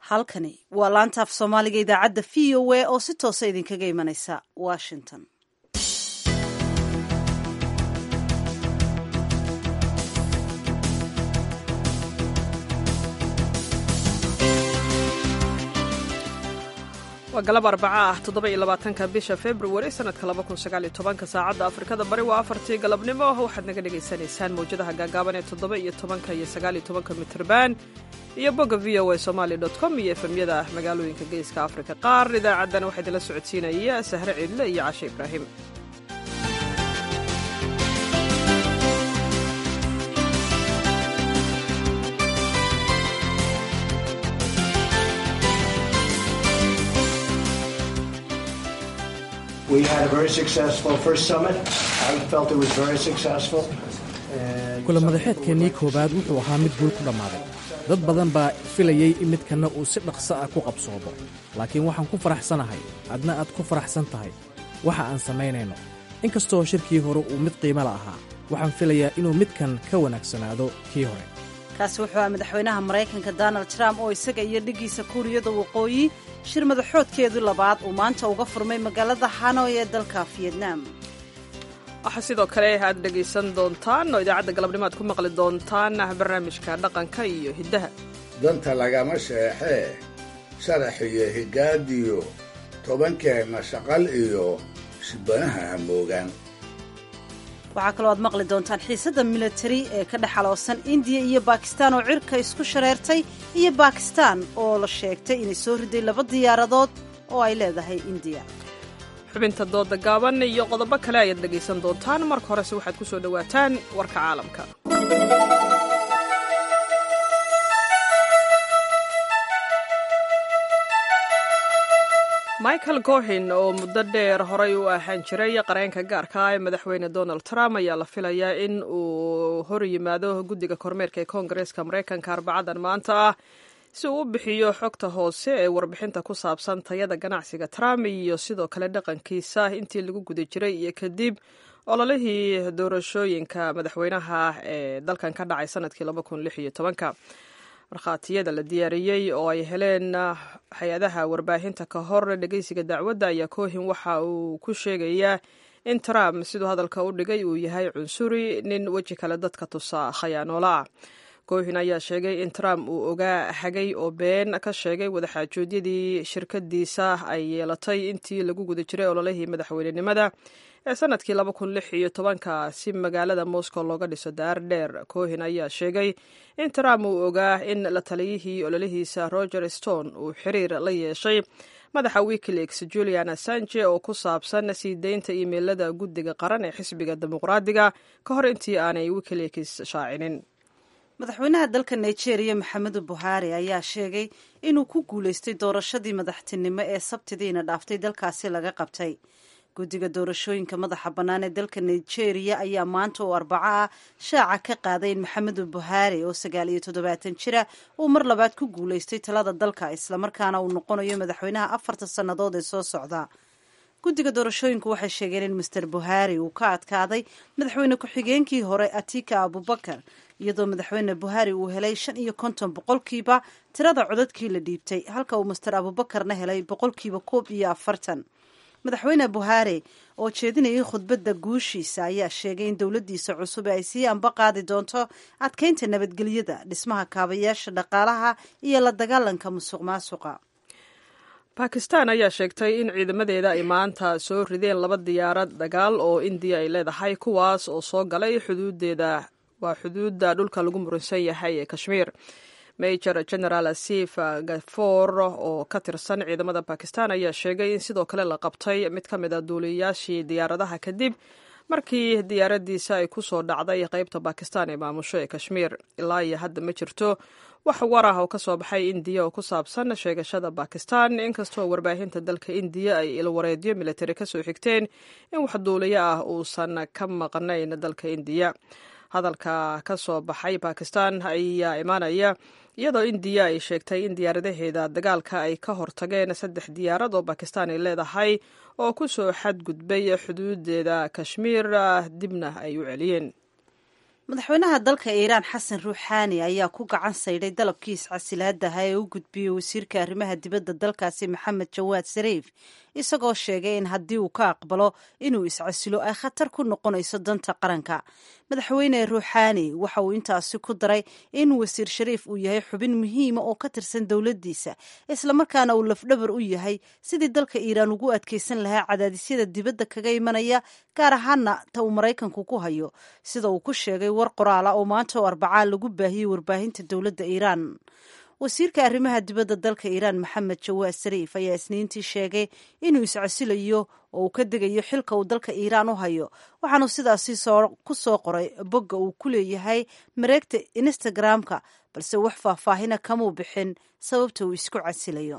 halkani waa laanta af soomaaliga idaacadda v o a oo si toosa idinkaga imanaysa washington waa galab arbaca ah toddoba-iyo labaatanka bisha februari sanadka laba kun sagaal iyo tobanka saacadda afrikada bari waa afartii galabnimo waxaad naga dhagaysanaysaan mawjadaha gaagaaban ee toddoba iyo tobanka iyo sagaal iyo tobanka mitrban iyo bogga v o a somali dot com iyo efemyada magaalooyinka geeska afrika qaar idaacaddan waxaa idinla socodsiinaya sahre ciidle iyo cashe ibraahim We had a very successful first summit. I felt it was very successful. kulamadaxeedkeennii koowaad wuxuu ahaa mid guul ku dhammaaday dad badan baa filayey in midkanna uu si dhaqso ah ku qabsoomo laakiin waxaan ku faraxsanahay adna aad ku faraxsan tahay waxa aan samaynayno in kastoo shirkii hore uu mid qiimala ahaa waxaan filayaa inuu midkan ka wanaagsanaado kii hore kaasi wuxuu ah madaxweynaha maraykanka donald trump oo isaga iyo dhiggiisa kuuriyada waqooyi shir madaxoodkeedu labaad uu maanta uga furmay magaalada hanoy ee dalka fiyetnam waxaa sidoo kale aad dhegaysan doontaan oo idaacadda galabnimo aad ku maqli doontaan barnaamijka dhaqanka iyo hiddaha danta lagama sheexee sharax iyo higaadiyo tobankeenna shaqal iyo shibanaha hamoogaan waxaa kaloo aad maqli doontaan xiisadda militari ee ka dhex aloosan indiya iyo bakistaan oo cirka isku shareertay iyo bakistaan oo la sheegtay inay soo riday laba diyaaradood oo ay leedahay indiya xubinta dooda gaaban iyo qodobo kale ayaad dhegaysan doontaan marka horese waxaad ku soo dhowaataan warka caalamka michael gohin oo muddo dheer horay u ahaan jiray qareenka gaarka ah ee madaxweyne donald trump ayaa la filayaa in uu hor yimaado guddiga kormeerka ee koongareeska maraykanka arbacadan maanta ah si uu u bixiyo xogta hoose ee warbixinta ku saabsan tayada ganacsiga trump iyo sidoo kale dhaqankiisa intii lagu guda jiray iyo kadib ololihii doorashooyinka madaxweynaha ee dalkan ka dhacay sanadkii markhaatiyada la diyaariyey oo ay heleen hay-adaha warbaahinta ka hor dhegeysiga dacwadda ayaa kohin waxa uu ku sheegayaa in trump siduu hadalka u dhigay uu yahay cunsuri nin weji kale dadka tusa khayaanoola ah gohin ayaa sheegay in trump uu ogaa hagay oo been ka sheegay wadaxaajoodyadii shirkadiisa ay yeelatay intii lagu guda jiray ololihii madaxweynenimada ee sanadkii laba kun lix iyo tobanka si magaalada moscow looga dhiso daar dheer kohin ayaa sheegay in trump uu ogaa in la taliyihii ololihiisa roger stone uu xiriir la yeeshay madaxa wikileaks julian assange oo ku saabsan sii deynta imeilada guddiga qaran ee xisbiga dimuqraadiga ka hor intii aanay wikileaks shaacinin madaxweynaha dalka nigeria maxamedu buhari ayaa sheegay inuu ku guulaystay doorashadii madaxtinimo ee sabtidiina dhaaftay dalkaasi laga qabtay guddiga doorashooyinka madaxa bannaan ee dalka nigeria ayaa maanta oo arbaco ah shaaca ka qaaday in maxamedu buhari oo sagaal iyo toddobaatan jira uu mar labaad ku guulaystay talada dalka islamarkaana uu noqonayo madaxweynaha afarta sannadood ee soo socda guddiga doorashooyinku waxay sheegeen in master buhari uu ka adkaaday madaxweyne ku-xigeenkii hore atika abubakar iyadoo madaxweyne buhari uu helay shan iyo konton boqolkiiba tirada codadkii la dhiibtay halka uu master abubakarna helay boqolkiiba koob iyo afartan madaxweyne buhari oo jeedinayay khudbadda guushiisa ayaa sheegay in dowladdiisa cusub ay sii anba qaadi doonto adkeynta nabadgelyada dhismaha kaabayaasha dhaqaalaha iyo la dagaalanka musuq maasuqa bakistan ayaa sheegtay in ciidamadeeda ay maanta soo rideen laba diyaarad dagaal oo indiya ay leedahay kuwaas oo soo galay xuduudeeda waa xuduudda dhulka lagu muransan yahay ee kashmiir major general asif gafoor oo ka tirsan ciidamada bakistan ayaa sheegay in sidoo kale la qabtay mid ka mid a duuliyayaashii diyaaradaha kadib markii diyaaradiisa ay ku soo dhacday qaybta bakistan ee maamusho ee kashmiir ilaa iyo hadda ma jirto wax war ah oo ka soo baxay indiya oo ku saabsan sheegashada bakistan inkastoo warbaahinta dalka indiya ay ilwareedyo militari kasoo xigteen in wax duuliyo ah uusan ka maqnayn dalka indiya hadalka ka soo baxay bakistan ayaa imaanaya iyadoo indiya ay sheegtay in diyaaradaheeda dagaalka ay ka hortageen saddex diyaarad oo bakistan ay leedahay oo ku soo xadgudbay xuduudeeda kashmiir dibna ay u celiyeen madaxweynaha dalka iiraan xasan ruuxaani ayaa ku gacan saydhay dalabkii iscasilaadaha ee u gudbiyey wasiirka arrimaha dibadda dalkaasi maxamed jawaad sariif isagoo sheegay in haddii uu ka aqbalo inuu iscasilo ay khatar ku noqonayso danta qaranka madaxweyne ruuxaani waxa uu intaasi ku daray in wasiir shariif uu yahay xubin muhiima oo ka tirsan dowladdiisa islamarkaana uu lafdhabar u yahay sidii dalka iiraan ugu adkeysan lahaa cadaadisyada dibadda kaga imanaya gaar ahaana ta uu maraykanku ku hayo sida uu ku sheegay war qoraala oo maanta oo arbacaa lagu baahiyey warbaahinta dowladda iiraan wasiirka arrimaha dibadda dalka iiraan maxamed jawaad sariif ayaa isniintii sheegay inuu iscasilayo oo uu ka degayo xilka uu dalka iiraan u hayo waxaanu sidaasi ku soo qoray bogga uu ku leeyahay mareegta instagram-ka balse wax faahfaahina kamuu bixin sababta uu isku casilayo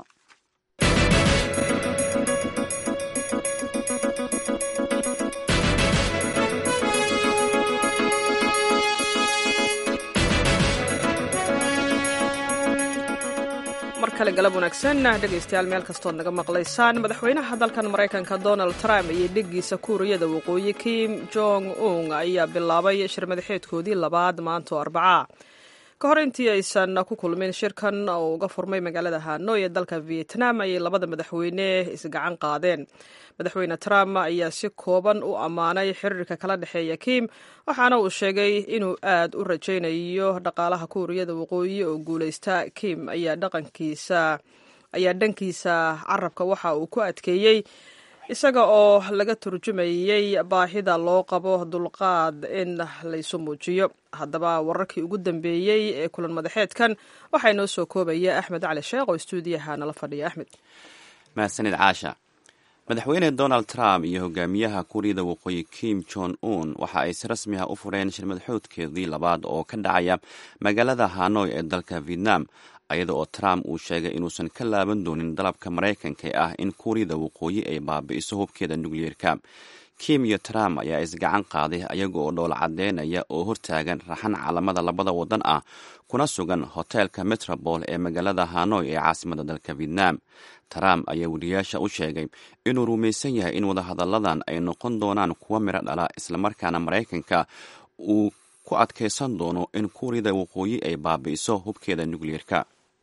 mar kale galab wanaagsan dhegaystayaal meel kastood naga maqlaysaan madaxweynaha dalkan maraykanka donald trump iyo dheggiisa kuuriyada waqooyi kim jong un ayaa bilaabay shir madaxeedkoodii labaad maanta oo arbacaa ka hor intii aysan ku kulmin shirkan oo uga furmay magaalada hanoi ee dalka vietnam ayay labada madaxweyne isgacan qaadeen madaxweyne trump ayaa si kooban u ammaanay xiriirka kala dhexeeya kim waxaana uu sheegay inuu aad u rajaynayo dhaqaalaha kuuriyada waqooyi oo guuleysta kim ayaa dhaqankiisa ayaa dhankiisa carabka waxa uu ku adkeeyey isaga oo laga turjumayey baahida loo qabo dulqaad in laysu muujiyo haddaba wararkii ugu dambeeyey ee kulan madaxeedkan waxaa inoo soo koobaya axmed cali sheekh oo stuudiyaha nala fadhiya axmed mahadsanid caasha madaxweyne donald trump iyo hogaamiyaha kuuriyada waqooyi kim jon un waxa ay si rasmi ah u fureen shir madaxoodkeedii labaad oo ka dhacaya magaalada hanoi ee dalka vietnam ayada oo trump uu sheegay inuusan ka laaban doonin dalabka maraykanka ee ah in kuuriyada waqooyi ay baabi'iso hubkeeda nukliyeerka kim iyo trump ayaa isgacan qaaday ayaga oo dhoola cadeynaya oo hortaagan raxan calamada labada wadan ah kuna sugan hoteelka metropol ee magaalada hanoi ee caasimada dalka vietnam trump ayaa weriyaasha u sheegay inuu rumaysan yahay in wadahadalladan ay noqon doonaan kuwa miro dhala islamarkaana maraykanka uu ku adkaysan doono in kuuriyada waqooyi ay baabi'iso hubkeeda nukliyeerka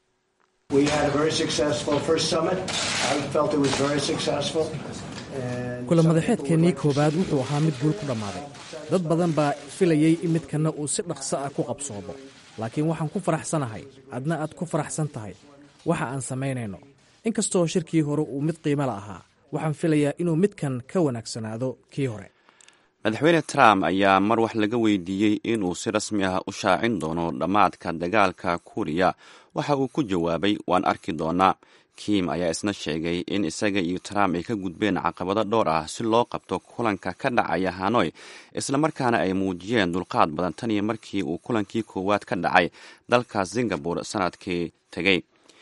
kulan madaxeedkeennii koowaad wuxuu ahaa mid guul ku dhammaaday dad badan baa filayey in midkanna uu si dhaqso ah ku qabsoomo laakiin waxaan ku faraxsanahay adna aad ku faraxsan tahay waxa aan samaynayno inkastoo shirkii hore uu mid qiimala ahaa waxaan filayaa inuu midkan ka wanaagsanaado kii hore madaxweyne trump ayaa mar wax laga weydiiyey inuu si rasmi ah u shaacin doono dhammaadka dagaalka kuuriya waxa uu ku jawaabay waan arki doonaa kim ayaa isna sheegay in isaga iyo trump ay ka gudbeen caqabado dhowr ah si loo qabto kulanka ka dhacaya hanoi islamarkaana ay muujiyeen dulqaad badan tan iyo markii uu kulankii koowaad ka dhacay dalka singapore sanadkii tegey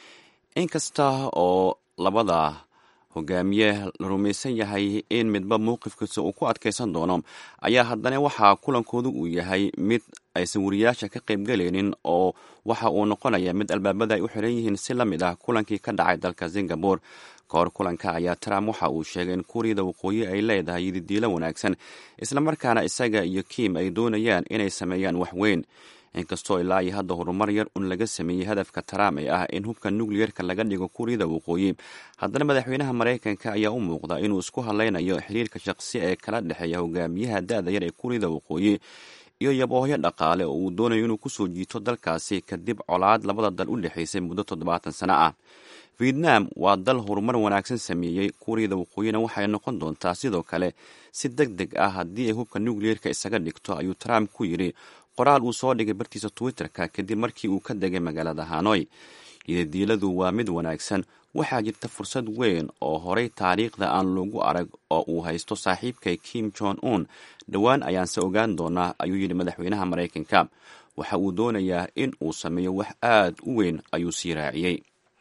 inkasta oo labada hogaamiye la rumaysan yahay in midba mowqifkiisa uu ku adkaysan doono ayaa haddana waxaa kulankoodu uu yahay mid aysan wariyaasha ka qaybgalaynin oo waxa uu noqonaya mid albaabada ay u xiran yihiin si la mid ah kulankii ka dhacay dalka singapore ka hor kulanka ayaa trump waxa uu sheegay in kuuriyada waqooyi ay leedahay yididiilo wanaagsan islamarkaana isaga iyo kim ay doonayaan inay sameeyaan wax weyn inkastoo ilaa iyo hadda horumar yar un laga sameeyey hadafka trump ee ah in hubka nukliyerka laga dhigo kuuriyada waqooyi haddana madaxweynaha maraykanka ayaa u muuqda inuu isku hadlaynayo xiriirka shaqsi ee kala dhexeeya hogaamiyaha da-da yar ee kuuriyada waqooyi iyo yaboohyo dhaqaale oo uu doonayo inuu kusoo jiito dalkaasi kadib colaad labada dal u dhexaysay muddo toddobaatan sano ah vietnam waa dal horumar wanaagsan sameeyey kuuriyada waqooyina waxay noqon doontaa sidoo kale si deg deg ah haddii ay hubka nukliyerka isaga dhigto ayuu trump ku yidhi qoraal uu soo dhigay bartiisa twitter-ka kadib markii uu ka degay magaalada hanoi yidadiiladu waa mid wanaagsan waxaa jirta fursad weyn oo horay taariikhda aan loogu arag oo uu haysto saaxiibkay kim jon un dhowaan ayaanse ogaan doonaa ayuu yidhi madaxweynaha maraykanka waxa uu doonayaa in uu sameeyo wax aad u weyn ayuu sii raaciyey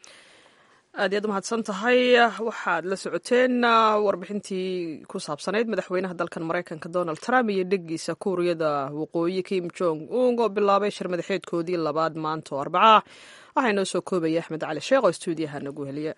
aad iyaad umahadsan tahay waxaad la socoteen warbixintii ku saabsanayd madaxweynaha dalkan maraykanka donald trump iyo dheggiisa kuuriyada waqooyi kim jong un oo bilaabay shir madaxeedkoodii labaad maanta oo arbacaa waxaa inoo soo koobaya axmed cali sheekh oo stuudiyaha nagu heliya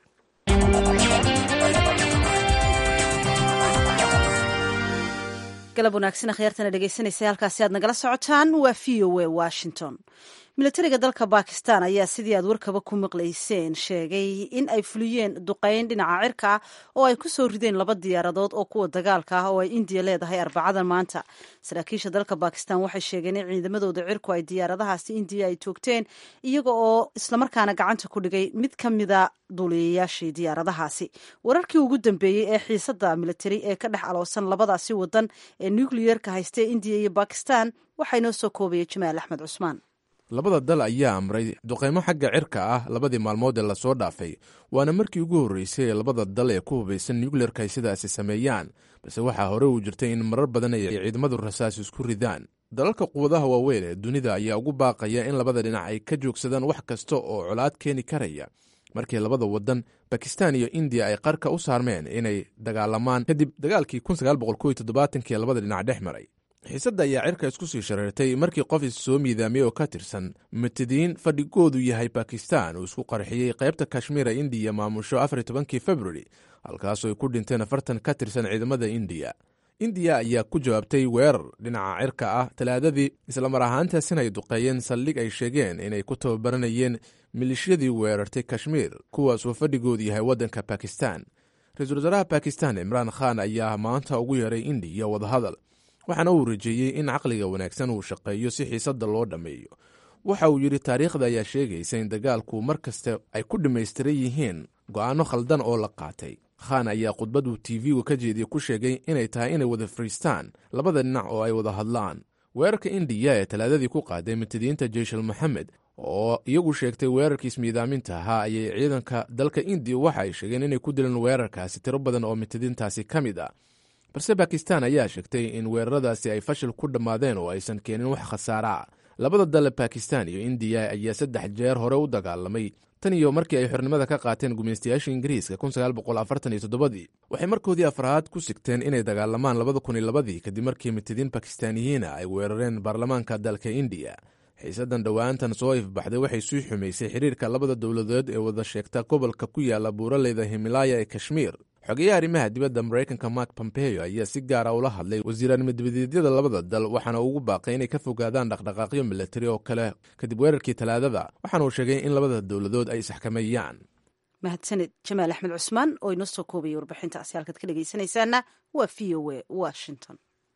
galab wanaagsan akhyaartana dhegeysanaysa halkaasi aad nagala socotaan waa v o a washington milatariga dalka bakistan ayaa sidii aad warkaba ku maqlayseen sheegay in ay fuliyeen duqeyn dhinaca cirka ah oo ay ku soo rideen laba diyaaradood oo kuwa dagaalka ah oo ay indiya leedahay arbacadan maanta saraakiisha dalka bakistan waxay sheegeen in ciidamadooda cirku ay diyaaradahaasi indiya ay toogteen iyaga oo islamarkaana gacanta ku dhigay mid ka mida duuliyayaashii diyaaradahaasi wararkii ugu dambeeyey ee xiisada militari ee ka dhex aloosan labadaasi wadan ee nucliyerka haystee indiya iyo bakistan waxaa inoo soo koobaya jamaal axmed cusmaan labada dal ayaa amray duqaymo xagga cirka ah labadii maalmood ee lasoo dhaafay waana markii ugu horreysay ee labada dal ee ku hubaysan nucleerka ay sidaasi sameeyaan balse waxaa hore uu jirtay in marar badan ay ciidamadu rasaas isku ridaan dalalka quwadaha waaweyn ee dunida ayaa ugu baaqaya in labada dhinac ay ka joogsadaan wax kasta oo colaad keeni karaya markii labada wadan bakistan iyo indiya ay qarka u saarmeen inay dagaalamaan kadib dagaalkii ee labada dhinac dhex maray xiisadda ayaa cirka isku sii shareertay markii qof is soo miidaamiyey oo ka tirsan mutidiin fadhigoodu yahay bakistan uu isku qarxiyey qaybta kashmiir ee indiya maamusho afar tobankii februari halkaasoo ay ku dhinteen afartan ka tirsan ciidamada indiya indiya ayaa ku jawaabtay weerar dhinaca cirka ah talaadadii islamar ahaantaasina ay duqeeyeen saldhig ay sheegeen inay ku tababaranayeen milishiyadii weerartay kashmiir kuwaasoo fadhigoodu yahay waddanka bakistan ra-iisul wasaaraha bakistan imraan khan ayaa maanta ugu yeeray indiya wadahadal waxaana uu rajeeyey in caqliga wanaagsan uu shaqeeyo si xiisadda loo dhammeeyo waxa uu yidhi taariikhda ayaa sheegaysa in dagaalku mar kasta ay ku dhammaystiran yihiin go'aanno khaldan oo la qaatay khan ayaa khudbad uu tv-gu ka jeediye ku sheegay inay tahay inay wada fariistaan labada dhinac oo ay wada hadlaan weerarka indiya ee talaadadii ku qaaday mutidiinta jeyshal moxamed oo iyagu sheegtay weerarkiis miidaaminta ahaa ayay ciidanka dalka indiya waxa ay sheegeen inay ku dileen weerarkaasi tiro badan oo mutidiintaasi ka mid ah balse bakistan ayaa sheegtay in weeraradaasi ay fashil ku dhammaadeen oo aysan keenin wax khasaara labada dale bakistan iyo indiya ayaa saddex jeer hore u dagaalamay tan iyo markii ay xornimada ka qaateen gumaystayaasha ingiriiska dii waxay markoodii afraad ku sigteen inay dagaalamaan labada kun iyo labadii kadib markii mitidiin bakistaaniyiina ay weerareen baarlamaanka dalka indiya xiisadan dhowaantan soo ifbaxday waxay sii xumaysay xiriirka labada dowladood ee wada sheegta gobolka ku yaala buuraleyda himilaya ee kashmiir xogeyaha arrimaha dibadda maraykanka mark pompeo ayaa si gaara ula hadlay wasiiraanimo dibadeedyada labada dal waxaana ugu baaqay inay ka fogaadaan dhaqdhaqaaqyo milatari oo kale kadib weerarkii talaadada waxaana uu sheegay in labada dowladood ay isxakameeyaan mahadsaned jamaal axmed cusmaan oo inoo soo koobaya warbixintaasi halkaad ka dhegaysanaysaana waa v o a washington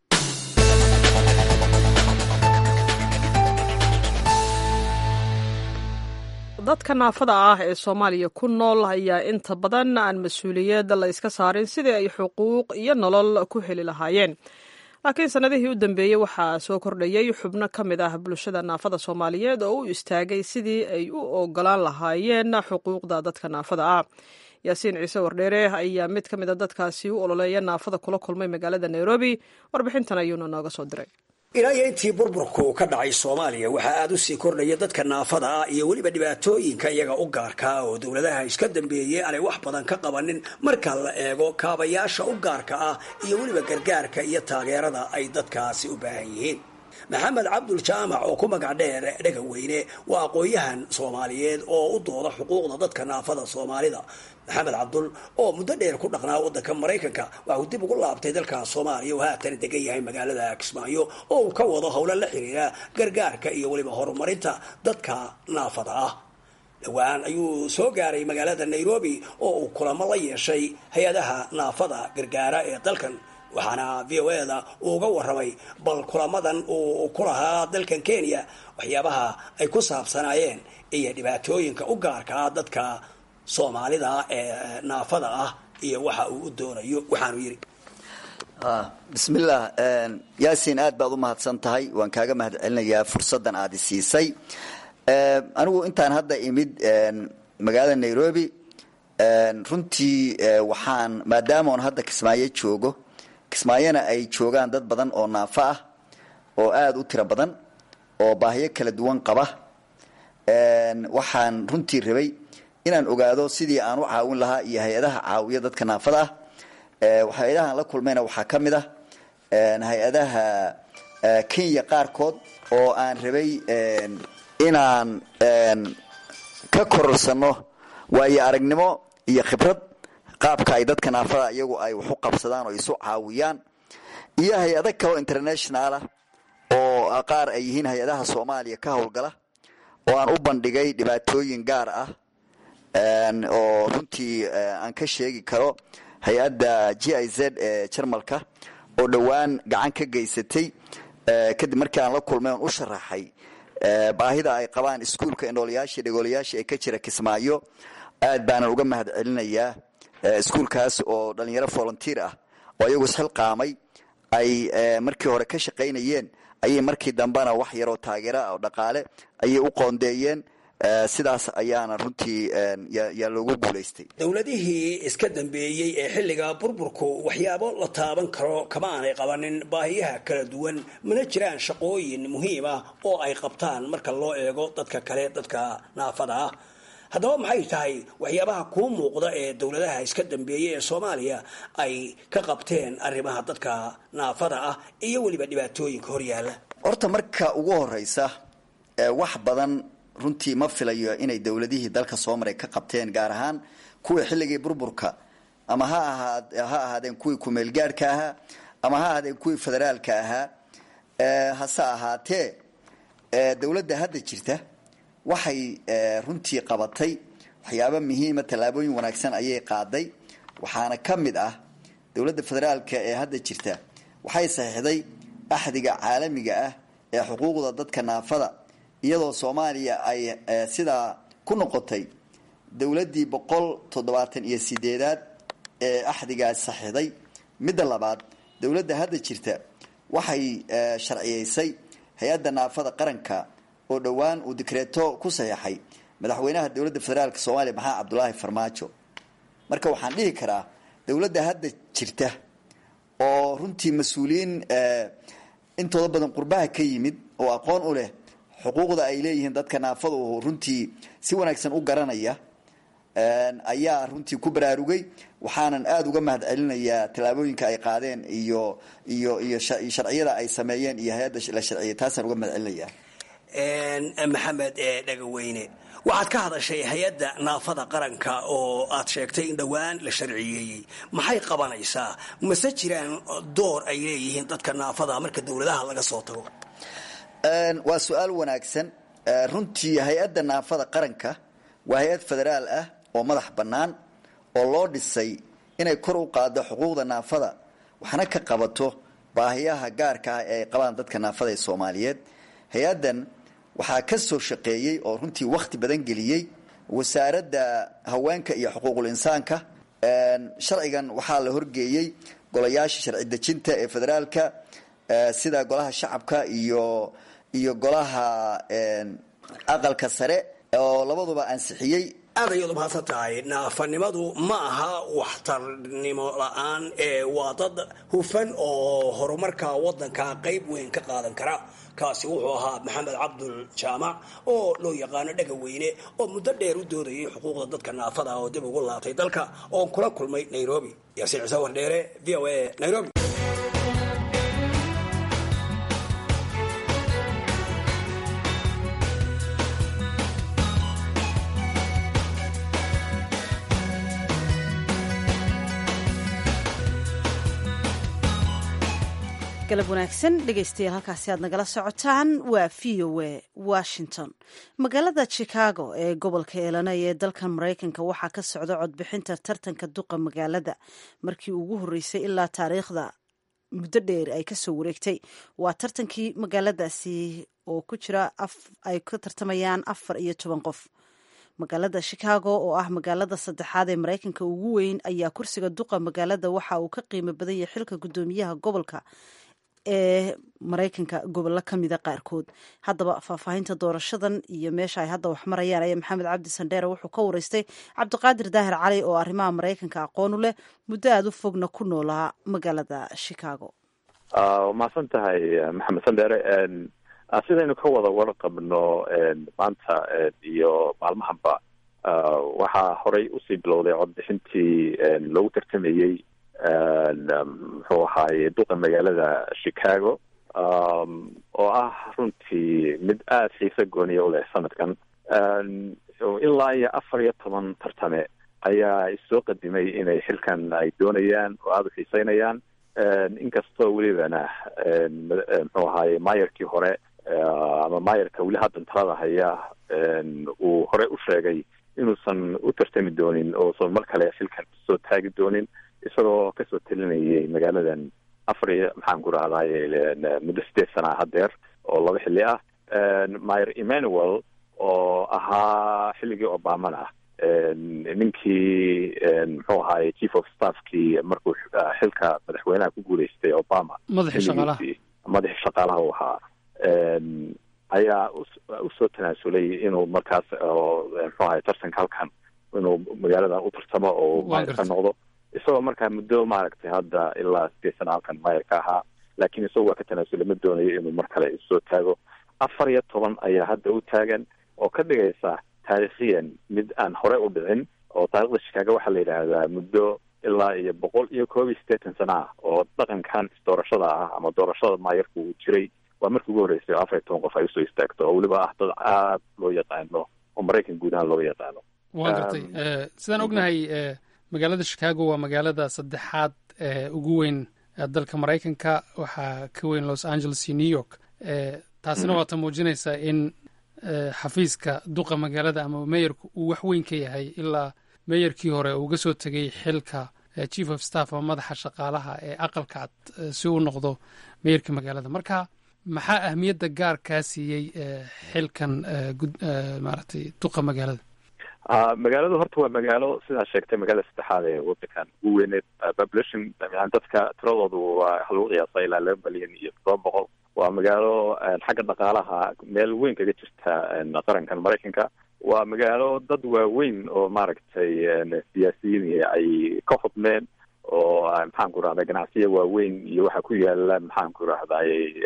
dadka naafada ah ee soomaaliya ku nool ayaa inta badan aan mas-uuliyad la iska saarin sidii ay xuquuq iyo nolol ku heli lahaayeen laakiin sannadihii u dambeeyey waxaa soo kordhayey xubno ka mid ah bulshada naafada soomaaliyeed oo u istaagay sidii ay u ogolaan lahaayeen xuquuqda dadka naafada ah yaasiin ciise wardheere ayaa mid ka mid a dadkaasi u ololeeya naafada kula kulmay magaalada nairobi warbixintan ayuuna nooga soo diray ilaa iyo intii burburku ka dhacay soomaaliya waxaa aada u sii kordhaya dadka naafada ah iyo weliba dhibaatooyinka iyaga u gaarkaa oo dowladaha iska dambeeyey aanay wax badan ka qabanin marka la eego kaabayaasha u gaarka ah iyo weliba gargaarka iyo taageerada ay dadkaasi u baahan yihiin maxamed cabdul jaamac oo ku magac dheer dhega weyne waa aqoon-yahan soomaaliyeed oo u dooda xuquuqda dadka naafada soomaalida maxamed cabdul oo muddo dheer ku dhaqnaa waddanka maraykanka waxa uu dib ugu laabtay dalka soomaaliya oo haatan degan yahay magaalada kismaayo oo uu ka wado howlo la xiriira gargaarka iyo weliba horumarinta dadka naafada ah dhowaan ayuu soo gaaray magaalada nairobi oo uu kulamo la yeeshay hay-adaha naafada gargaara ee dalkan waxaana v o eda uu uga waramay bal kulamadan uu ku lahaa dalkan kenya waxyaabaha ay ku saabsanaayeen iyo dhibaatooyinka u gaarka ah dadka soomaalida ee naafada ah iyo waxa uu u doonayo waxaanu yidhi bismillaah yaasiin aad baad u mahadsan tahay waan kaaga mahad celinayaa fursaddan aad i siisay anigu intaan hadda imid magaalada nairobi runtii waxaan maadaama oon hadda kismaayo joogo kismaayona ay joogaan dad badan oo naafo ah oo aada u tiro badan oo baahiyo kala duwan qaba waxaan runtii rabay inaan ogaado sidii aan u caawin lahaa iyo hay-adaha caawiya dadka naafada ah hay-adahaan la kulmayna waxaa ka mid ah hay-adaha kenya qaarkood oo aan rabay inaan ka kororsano waayo aragnimo iyo khibrad qaabka ay dadka naafada iyagu ay wax u qabsadaan oo isu caawiyaan iyo hay-ado kaleo internationalah oo qaar ay yihiin hay-adaha soomaaliya ka howlgala oo aan u bandhigay dhibaatooyin gaar ah oo runtii aan ka sheegi karo hay-adda g i z ee jarmalka oo dhowaan gacan ka geysatay kadib markii aan la kulmay oon u sharaxay baahida ay qabaan iskuulka indhoolayaashii dhagoolayaashii ee ka jira kismaayo aad baanan uga mahad celinayaa iskuulkaas oo dhalinyaro volunteer ah oo ayagu isxilqaamay ay markii hore ka shaqaynayeen ayay markii dambena wax yaroo taageera oo dhaqaale ayay u qoondeeyeen sidaas ayaana runtii yaa loogu guulaystay dowladihii iska dambeeyey ee xilliga burburku waxyaabo la taaban karo kama aanay qabanin baahiyaha kala duwan mana jiraan shaqooyin muhiim ah oo ay qabtaan marka loo eego dadka kale dadka naafada ah haddaba maxay tahay waxyaabaha kuu muuqda ee dowladaha iska dambeeyey ee soomaaliya ay ka qabteen arrimaha dadka naafada ah iyo weliba dhibaatooyinka horyaala horta marka ugu horeysa wax badan runtii ma filayo inay dowladihii dalka soo maray ka qabteen gaar ahaan kuwii xilligii burburka ama ha ahaa ha ahaadeen kuwii kumeelgaadhka ahaa ama ha ahaadeen kuwii federaalka ahaa hase ahaatee dowladda hadda jirta waxay runtii qabatay waxyaabo muhiima tallaabooyin wanaagsan ayay qaaday waxaana ka mid ah dowladda federaalka ee hadda jirta waxay saxiixday axdiga caalamiga ah ee xuquuqda dadka naafada iyadoo soomaaliya ay sidaa ku noqotay dowladdii boqol toddobaatan iyo sideedaad ee axdigaas saxiixday midda labaad dowladda hadda jirta waxay sharciyeysay hay-adda naafada qaranka oo dhowaan uu dikreeto ku saxeexay madaxweynaha dowladda federaalk soomaaliya maxamed cabdulaahi farmaajo marka waxaan dhihi karaa dowladda hadda jirta oo runtii mas-uuliyiin intooda badan qurbaha ka yimid oo aqoon u leh xuquuqda ay leeyihiin dadka naafada oo runtii si wanaagsan u garanaya ayaa runtii ku baraarugay waxaanan aada uga mahad celinayaa tallaabooyinka ay qaadeen iyo iyo iyo sharciyada ay sameeyeen iyo hay-adda la sharciyay taasaan uga mahad celinayaa maxamed dhagaweyne waxaad ka hadashay hay-adda naafada qaranka oo aad sheegtay in dhowaan la sharciyeeyey maxay qabanaysaa mase jiraan door ay leeyihiin dadka naafada marka dowladaha laga soo tago waa su-aal wanaagsan runtii hay-adda naafada qaranka waa hay-ad federaal ah oo madax bannaan oo loo dhisay inay kor u qaado xuquuqda naafada waxna ka qabato baahiyaha gaarka ah ee ay qabaan dadka naafada ee soomaaliyeed hay-addan waxaa ka soo shaqeeyey oo runtii wakhti badan geliyey wasaaradda haweenka iyo xuquuqul insaanka sharcigan waxaa la horgeeyey golayaasha sharci dejinta ee federaalka sida golaha shacabka iyo iyo golaha aqalka sare oo labaduba ansixiyey aad ayaad umahadsan tahay naafanimadu ma aha waxtarnimo la-aan ee waa dad hufan oo horumarka wadanka qayb weyn ka qaadan kara kaasi wuxuu ahaa maxamed cabdul jaamac oo loo yaqaano dhagaweyne oo muddo dheer u doodayay xuquuqda dadka naafada oo dib ugu laabtay dalka oon kula kulmay nairobi yaasiin cise wardheere v o a nairobi galab wanaagsan dhegaystayaal halkaasi aad nagala socotaan waa v o a washington magaalada chicago ee gobolka elanay ee dalkan maraykanka waxaa ka socda codbixinta tartanka duqa magaalada markii ugu horreysay ilaa taariikhda muddo dheer ay kasoo wareegtay waa tartankii magaaladaasi oo ku jira ay ka tartamayaan afar iyo toban qof magaalada chicago oo ah magaalada saddexaad ee maraykanka ugu weyn ayaa kursiga duqa magaalada waxa uu ka qiimo badan yahay xilka guddoomiyaha gobolka ee maraykanka gobollo ka mida qaarkood haddaba faahfaahinta doorashadan iyo meesha ay hadda wax marayaan ayaa maxamed cabdi sandheere wuxuu ka wareystay cabdiqaadir daahir cali oo arrimaha maraykanka aqoon u leh muddo aada u fogna ku noolaa magaalada chicago mahadsan tahay maxamed sandheere sidaynu ka wada warqabno maanta iyo maalmahanba waxaa horey usii bilowday codbixintii loogu tartamayey muxuu ahaaye duqa magaalada chicago oo ah runtii mid aada xiise gooniya u leh sanadkan ilaa iyo afar iyo toban tartame ayaa issoo qadimay inay xilkan ay doonayaan oo aada u xiiseynayaan inkastoo welibana muxuu ahaye maayarkii hore ama maayarka weli haddan talada haya uu hore u sheegay inuusan u tartami doonin oosan mar kale xilkan soo taagi doonin isagoo kasoo talinayay magaaladan afar iyo maxaan ku rahdaye muddo sideed sana hadeer oo laba xilli ah mayer emmanuel oo ahaa xilligii obamana ninkii muxuu ahaye chief of staffkii markuu xilka madaxweynaha ku guuleystay obama madaxii shaqaalaha madaxii shaqaalaha u ahaa ayaa usoo tanaasulay inuu markaas muxuu ahaye tartanka halkan inuu magaaladan u tartamo oo mayer ka noqdo isagoo markaa muddo maaragtay hadda ilaa sideed sana halkan mayer ka ahaa laakiin isago waa ka tanaasulay ma doonayo inuu mar kale isoo taago afar iyo toban ayaa hadda u taagan oo ka dhigaysa taariikhiyan mid aan hore u dhicin oo taarikhda shikaago waxaa la yidhaahdaa muddo ilaa iyo boqol iyo koob iyo siddeetan sana ah oo dhaqankan doorashada ah ama doorashada maayarku uu jiray waa markii ugu horreysay oo afar iyo toban qof ay usoo istaagto oo weliba ah dad aad loo yaqaano oo maraykan guud ahaan looga yaqaano waa gartay sidaan ognahay magaalada chicago waa magaalada saddexaad ee ugu weyn dalka maraykanka waxaa ka weyn los angeles iyo new york taasina waata muujinaysaa in xafiiska duqa magaalada ama meyerku uu wax weyn ka yahay ilaa meyerkii hore uuga soo tegay xilka chief of staff ama madaxa shaqaalaha ee aqalka cad si uu noqdo meyerka magaalada marka maxaa ahmiyadda gaar kaa siiyey xilkan maaragtay duqa magaalada magaaladu horta waa magaalo sidaa sheegtay magaalada saddexaad ee wadankan ugu weyneed population yani dadka tiradoodu waa waxa lagu qiyaasa ilaa laba milyan iyo todoba boqol waa magaalo xagga dhaqaalaha meel weyn kaga jirta qarankan maraykanka waa magaalo dad waaweyn oo maaragtay siyaasiyiin ay ka hudmeen oo maxaan ku rahday ganacsiya waaweyn iyo waxaa ku yaala maxaan ku rahday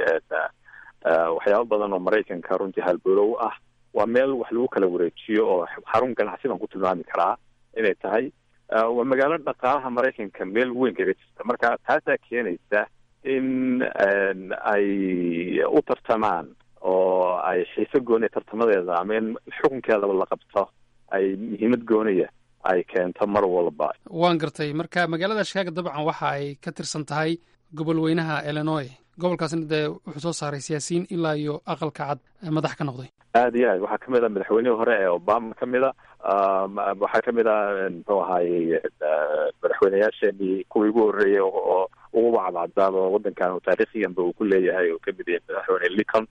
waxyaaba badan oo maraykanka runtii halbolow ah waa meel wax lagu kala wareejiyo oo xarun ganacsi baan ku tilmaami karaa inay tahay waa magaalo dhaqaalaha maraykanka meel weyn kaga jirta marka taasaa keenaysa in ay u tartamaan oo ay xiise gooniya tartamadeeda ama in xukunkeedaba la qabto ay muhiimad gooniya ay keento mar walba waan gartay marka magaalada shikaago dabcan waxa ay ka tirsan tahay gobol weynaha illinois gobolkaasna dee wuxuu soo saaray siyaasiyiin ilaa iyo aqalka cad madax ka noqday aada iyo aad waxaa kamid a madaxweynihii hore ee obama kamid a waxaa kamid a muxuu ahaayey madaxweyneyaasheenii kuwii ugu horreeyey oo uguba cadcadaaba wadankan taariikhiyanba uu ku leeyahay oo kamid yahay madaxweyne lincoln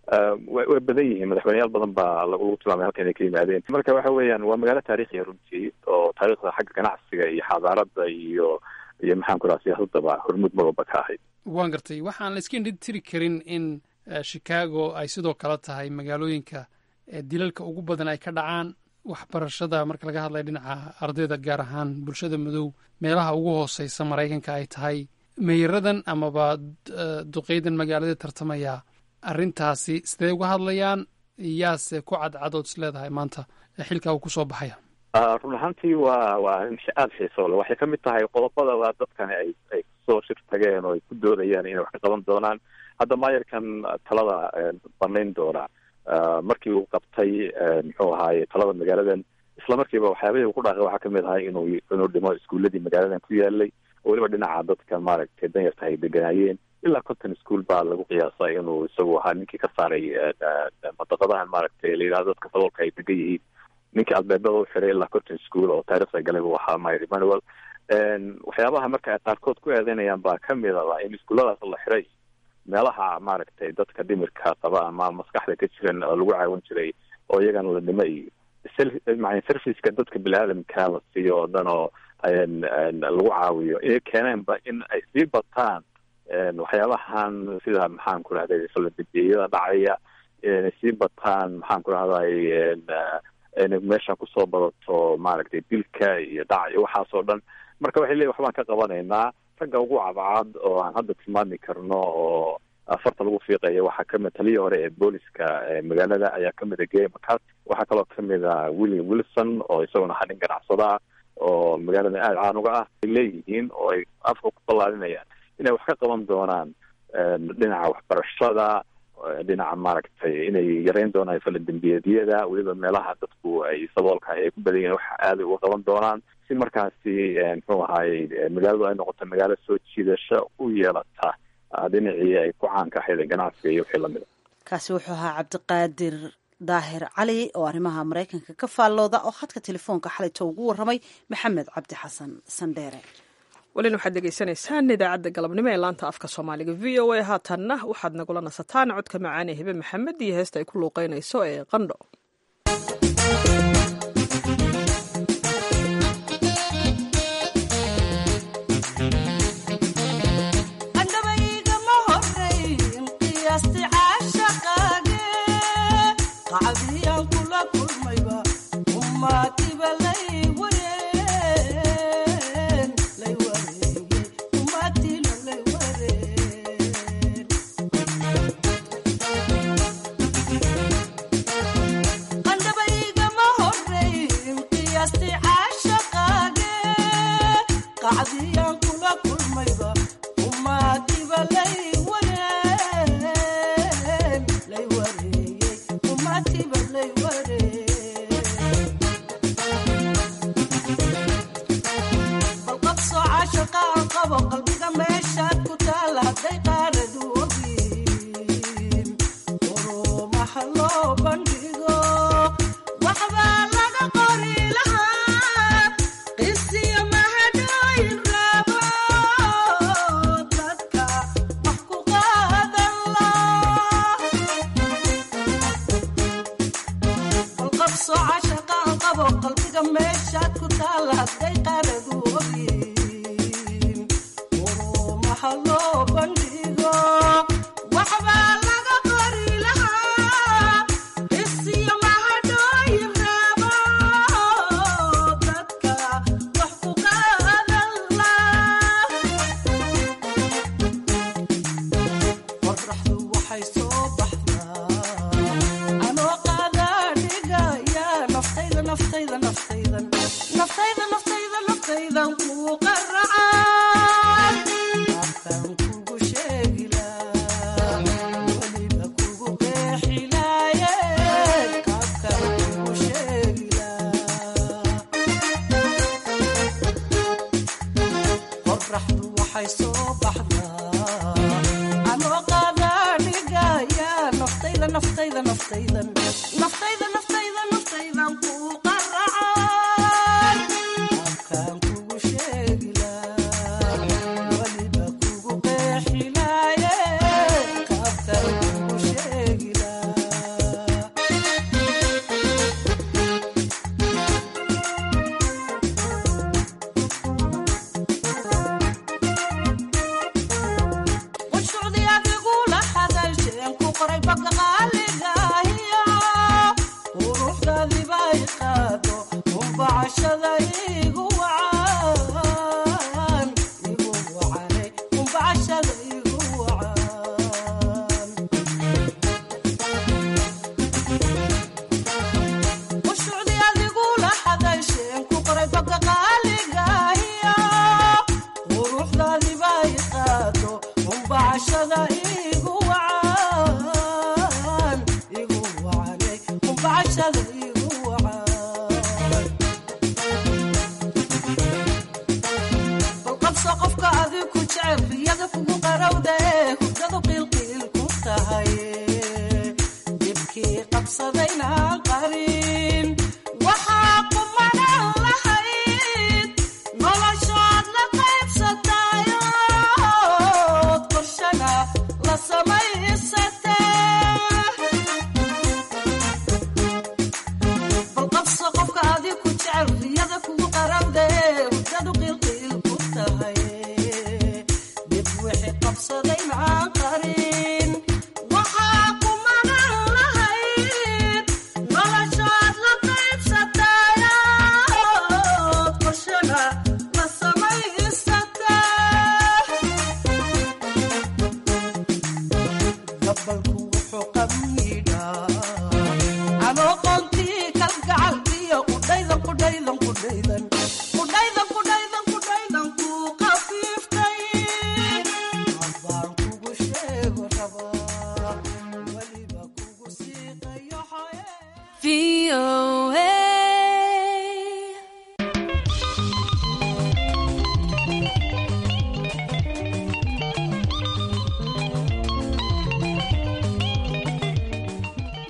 way badan yihiin madaxweyneyaal badan baa lagu tilmaamay halkan ay ka yimaadeen marka waxa weeyaan waa magaalo taariikhiya runtii oo taariikhda xagga ganacsiga iyo xadaarada iyo iyo maxaan ku raha siyaasadaba hormuud marwalba ka ahayd waan gartay waxaan la iska indhitiri karin in chicago ay sidoo kale tahay magaalooyinka dilalka ugu badan ay ka dhacaan waxbarashada marka laga hadlaya dhinaca ardayda gaar ahaan bulshada madow meelaha ugu hooseysa maraykanka ay tahay meyaradan amaba duqeydan magaalada tartamaya arrintaasi sidee uga hadlayaan yaase ku cadcadood is leedahay maanta xilkaa uu kusoo baxaya run ahaantii waa waa arrin aada xiiso le waxay kamid tahay qodobada waa dadkani ay ay kusoo shir tageen oo ay ku doodayaan inay wax ka qaban doonaan hadda maayarkan talada banayn doona markii uu qabtay muxuu ahaaye talada magaaladan isla markiiba waxyaabihii ku dhaaqay waxaa kamid ahay inuu inuu dhimo iskuuladii magaaladan ku yaalay oo weliba dhinaca dadka maaragtay danyarta ay deganaayeen ilaa conton school baa lagu qiyaasay inuu isagu ahaa ninkii ka saaray madaqadahan maaragtay la yidhahdo dadka daboolka ay degan yihiin ninkii albeebada u xiray ilaa conton school oo taariikhda galay buu ahaa mayer emmanuel waxyaabaha marka ay qaarkood ku eedeynayaan baa kamid a in iskuulladaas la xiray meelaha maaragtay dadka dhimirka qaba ama maskaxda ka jiran oo lagu caawin jiray oo iyagana la dhimo iyo man serviceka dadka bini-aadamka la siiyo oo dhan oo lagu caawiyo inay keeneenba in ay sii bataan waxyaabahan sida maxaan ku rahday faladambiyada dhacaya inay sii bataan maxaan ku rahday inay meesha kusoo badato maaragtay dilka iyo dhac iyo waxaas oo dhan marka waxay leeyihin waxbaan ka qabanaynaa ragga ugu cadcad oo aan hadda tilmaami karno oo afarta lagu fiiqaya waxaa kamid taliyii hore ee booliska magaalada ayaa kamid a gay macat waxaa kaloo kamid a william wilson oo isaguna ahaa nin ganacsada oo magaalada aada caan uga ah ay leeyihiin oo ay afka ku ballaarinayaan inay wax ka qaban doonaan dhinaca waxbarashada dhinaca maaragtay inay yareyn doonaan faladembiyeedyada weliba meelaha dadku ay saboolka ay ku badan yihiin wax aaday uga qaban doonaan si markaasi muxuu ahaayey magaaladu ay noqoto magaalo soo jiidasho u yeelata dhinacii ay ku caanka ahayd ganacsiga iyo wixii lamida kaasi wuxuu ahaa cabdiqaadir daahir cali oo arrimaha maraykanka ka faallooda oo khadka telefoonka xalayto ugu warramay maxamed cabdi xasan sandheere welina waxaad degeysanaysaan idaacadda galabnimo ee laanta afka soomaaliga v o a haatanna waxaad nagula nasataan codka macaane hebe maxamed iyo heesta ay ku luuqeynayso ee qandho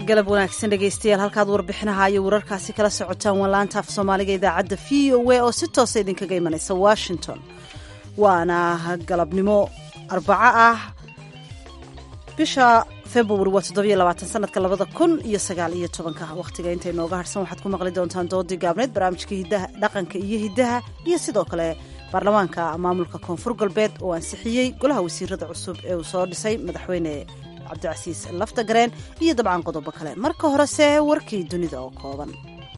galab wanaagsan dhegaystayaal halkaad warbixinaha iyo wararkaasi kala socotaan waa laanta af soomaaliga idaacadda v o a oo si toosa idinkaga imanaysa washington waana galabnimo arbaco ah bisha februari waa toddobiyo labaatan sanadka labada kun iyo sagaal iyo tobanka wakhtiga inta inooga harsan waxaad ku maqli doontaan doodii gaabneed barnaamijka hidaha dhaqanka iyo hiddaha iyo sidoo kale baarlamaanka maamulka koonfur galbeed oo ansixiyey golaha wasiirada cusub ee uu soo dhisay madaxweyne cabdicasiis laftagareen iyo dabcan qodobo kale marka horese warkii dunida oo kooban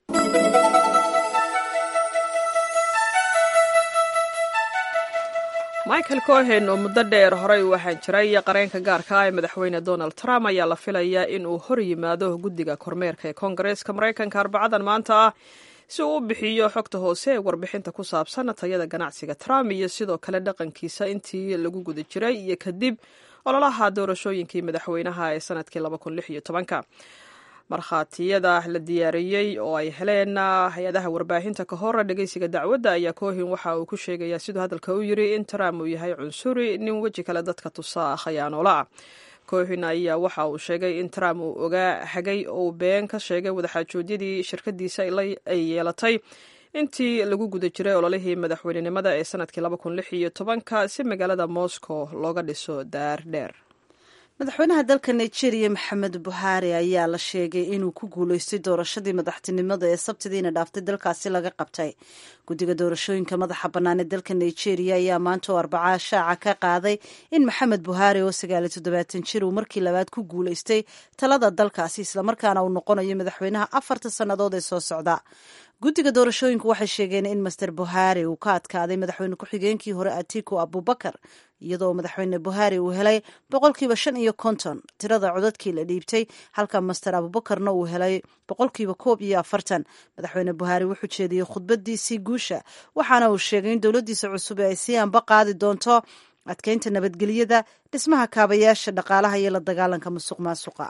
michael cohen oo muddo dheer horey u ahaan jiray qareenka gaarka ah ee madaxweyne donald trump ayaa la filayaa in uu hor yimaado guddiga kormeerka ee koongareeska maraykanka arbacadan maanta ah si uu u bixiyo xogta hoose ee warbixinta ku saabsan tayada ganacsiga trump iyo sidoo kale dhaqankiisa intii lagu guda jiray iyo kadib ololaha doorashooyinkii madaxweynaha ee sanadkii markhaatiyada la diyaariyey oo ay heleen hay-adaha warbaahinta ka hor dhegeysiga dacwadda ayaa cohin waxa uu ku sheegayaa siduu hadalka u yiri in trump uu yahay cunsuri nin weji kale dadka tusa khayaanoola ah cohin ayaa waxa uu sheegay in trump uu ogaa hagay oo been ka sheegay wadaxaajoodyadii shirkadiisa ay yeelatay intii lagu guda jiray ololihii madaxweynenimada ee sanadkii si magaalada moscow looga dhiso daar dheer madaxweynaha dalka nigeria maxamed buhaari ayaa la sheegay inuu ku guuleystay doorashadii madaxtinimada ee sabtidiina dhaaftay dalkaasi laga qabtay guddiga doorashooyinka madaxa bannaan ee dalka nigeria ayaa maanta oo arbacaa shaaca ka qaaday in maxamed buhaari oo sagaaliyo toddobaatan jir uu markii labaad ku guuleystay talada dalkaasi islamarkaana uu noqonayo madaxweynaha afarta sannadood ee soo socda guddiga doorashooyinku waxay sheegeen in master buhari uu ka adkaaday madaxweyne ku-xigeenkii hore atiku abubakar iyadoo madaxweyne buhari uu helay boqolkiiba shan iyo konton tirada codadkii la dhiibtay halka master abubakarna uu helay boqolkiiba koob iyo afartan madaxweyne buhari wuxuu jeediyey khudbadiisii guusha waxaana uu sheegay in dowladdiisa cusub ay sii anba qaadi doonto adkeynta nabadgelyada dhismaha kaabayaasha dhaqaalaha iyo la dagaalanka musuq maasuqa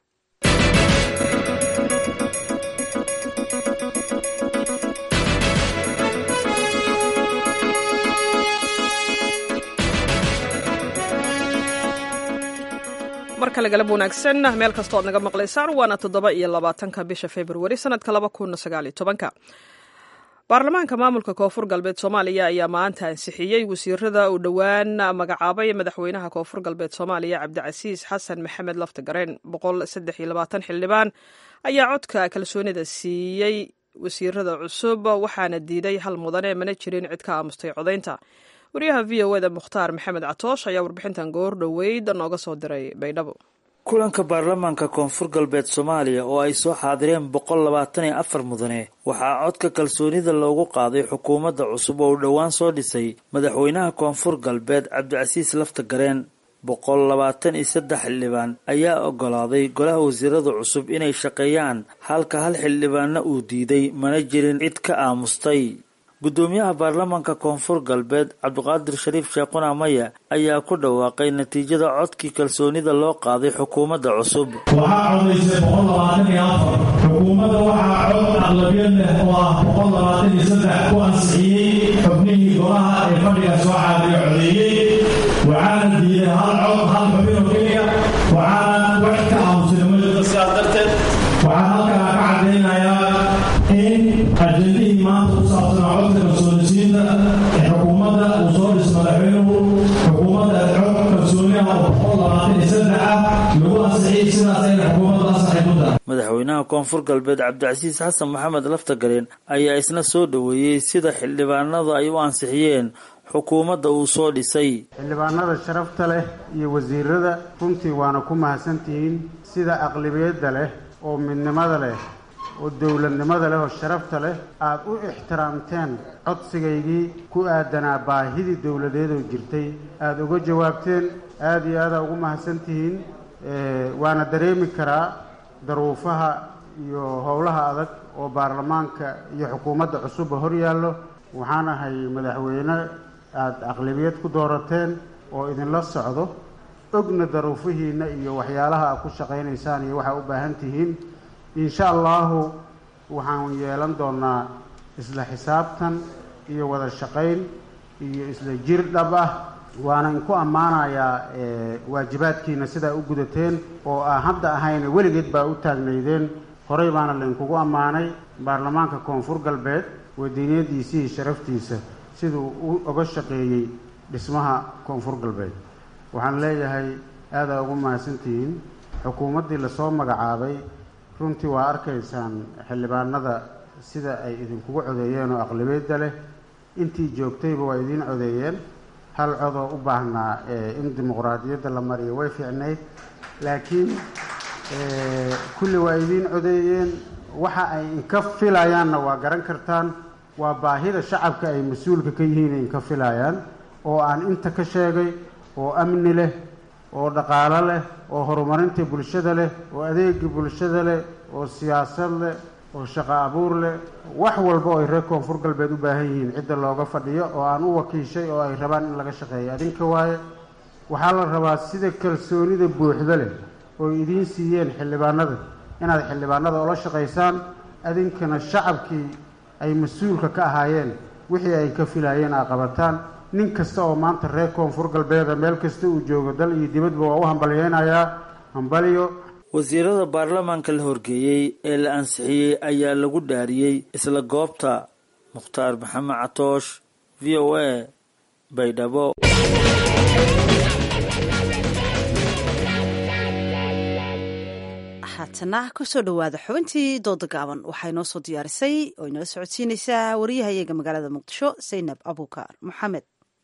mar kale galab wanaagsan meel kastoo ad naga maqlaysaan waana toddoba iyo labaatanka bisha februari sanadka laba kun sagaaliyo tobanka baarlamaanka maamulka koonfur galbeed soomaaliya ayaa maanta ansixiyey wasiirada uu dhowaan magacaabay madaxweynaha koonfur galbeed soomaaliya cabdicasiis xasan maxamed laftagareen boqol saddex iyo labaatan xildhibaan ayaa codka kalsoonida siiyey wasiirada cusub waxaana diiday hal mudane mana jirin cid ka aamustay codaynta wariyaha v o eda mukhtaar maxamed catoosh ayaa warbixintan goor dhoweyd nooga soo diray baydhabo kulanka baarlamaanka koonfur galbeed soomaaliya oo ay soo xaadireen boqol labaatan iyo afar mudane waxaa codka kalsoonida loogu qaaday xukuumadda cusub oo uu dhowaan soo dhisay madaxweynaha koonfur galbeed cabdicasiis laftagareen boqol labaatan iyo saddex xildhibaan ayaa ogolaaday golaha wasiirada cusub inay shaqeeyaan halka hal xildhibaanna uu diiday mana jirin cid ka aamustay guddoomiyaha baarlamaanka koonfur galbeed cabdiqaadir shariif sheekhuna maya ayaa ku dhawaaqay natiijada codkii kalsoonida loo qaaday xukuumadda cusub waxaa codaysay boqol labaatan iyo afar xukuumadda waxaa cod aqlabiyad leh oo ah boqol labaatan iyo saddex ku ansixiyey xubnihii golaha ee fadhiga soo caadiya codeeyey waxaana diiday hal cod hal xubin oo keliya waxaana wax ka aamusay majada sidaas darteed waxaan halkaa ka cadaynayaa in ajendihii maanta ku saabsanaa codka kalsoonisiinta ee xukuumadda uu soo dhis madaxweynuhu xukuumadda cod kalsooniha oo boqol labaatan iyo saddex ah lagu ansixiyey sidaas ayna xukuumadda ansaxay ku tahay madaxweynaha koonfur galbeed cabdicasiis xasan maxamed laftagareen ayaa isna soo dhoweeyey sida xildhibaanada ay u ansixiyeen xukuumadda uu soo dhisay xildhibaanada sharafta leh iyo wasiirada runtii waana ku mahadsantihiin sida aqlibiyadda leh oo midnimada leh oo dowladnimada leh oo sharafta leh aada u ixtiraamteen codsigaygii ku aadanaa baahidii dowladeedoo jirtay aada uga jawaabteen aada iyo aadaa ugu mahadsantihiin waana dareemi karaa daruufaha iyo howlaha adag oo baarlamaanka iyo xukuumadda cusubba hor yaallo waxaan ahay madaxweyne aada aqlabiyad ku doorateen oo idinla socdo ogna daruufihiinna iyo waxyaalaha aad ku shaqaynaysaan iyo waxaa u baahan tihiin insha allahu waxaan yeelan doonaa isla xisaabtan iyo wada shaqayn iyo isla jir dhab ah waana inku ammaanayaa waajibaadkiina sidaa u gudateen oo aan hadda ahayna weligeed baa u taagnaydeen horey baana laynkugu ammaanay baarlamaanka koonfur galbeed wadiiniyadiisii sharaftiisa siduu u oga shaqeeyey dhismaha koonfur galbeed waxaan leeyahay aadaa ugu mahadsantihiin xukuumaddii lasoo magacaabay runtii waa arkaysaan xildhibaanada sida ay idinkugu codeeyeen oo aqlabiyadda leh intii joogtayba waa idiin codeeyeen hal codoo u baahnaa in dimuqraadiyadda la mariyo way fiicnayd laakiin kulli waa idiin codeeyeen waxa ay inka filayaanna waa garan kartaan waa baahida shacabka ay mas-uulka ka yihiin ay inka filayaan oo aan inta ka sheegay oo amni leh oo dhaqaalo leh oo horumarinta bulshada leh oo adeega bulshada leh oo siyaasad leh oo shaqo abuur leh wax walba oo ay reer koonfur galbeed u baahan yihiin cidda looga fadhiyo oo aan u wakiishay oo ay rabaan in laga shaqeeyo adinka waaye waxaa la rabaa sida kalsoonida buuxda leh oo idiin siiyeen xildhibaanada inaad xildhibaanada ola shaqaysaan adinkana shacabkii ay mas-uulka ka ahaayeen wixii ay ka filaayeen aa qabataan nin kasta oo maanta reer koonfur galbeeda meel kasta uu joogo dal iyo dibadba waa u hambalyeynayaa hambalyo wasiirada baarlamaanka la horgeeyey ee la ansixiyey ayaa lagu dhaariyey isla goobta mukhtaar maxamed catoosh v o a baydhabo haatana kusoo dhowaada xubintii dooda gaaban waxaa inoo soo diyaarisay oo inala socodsiinaysaa wariyahayaga magaalada muqdisho saynab abuukar maxamed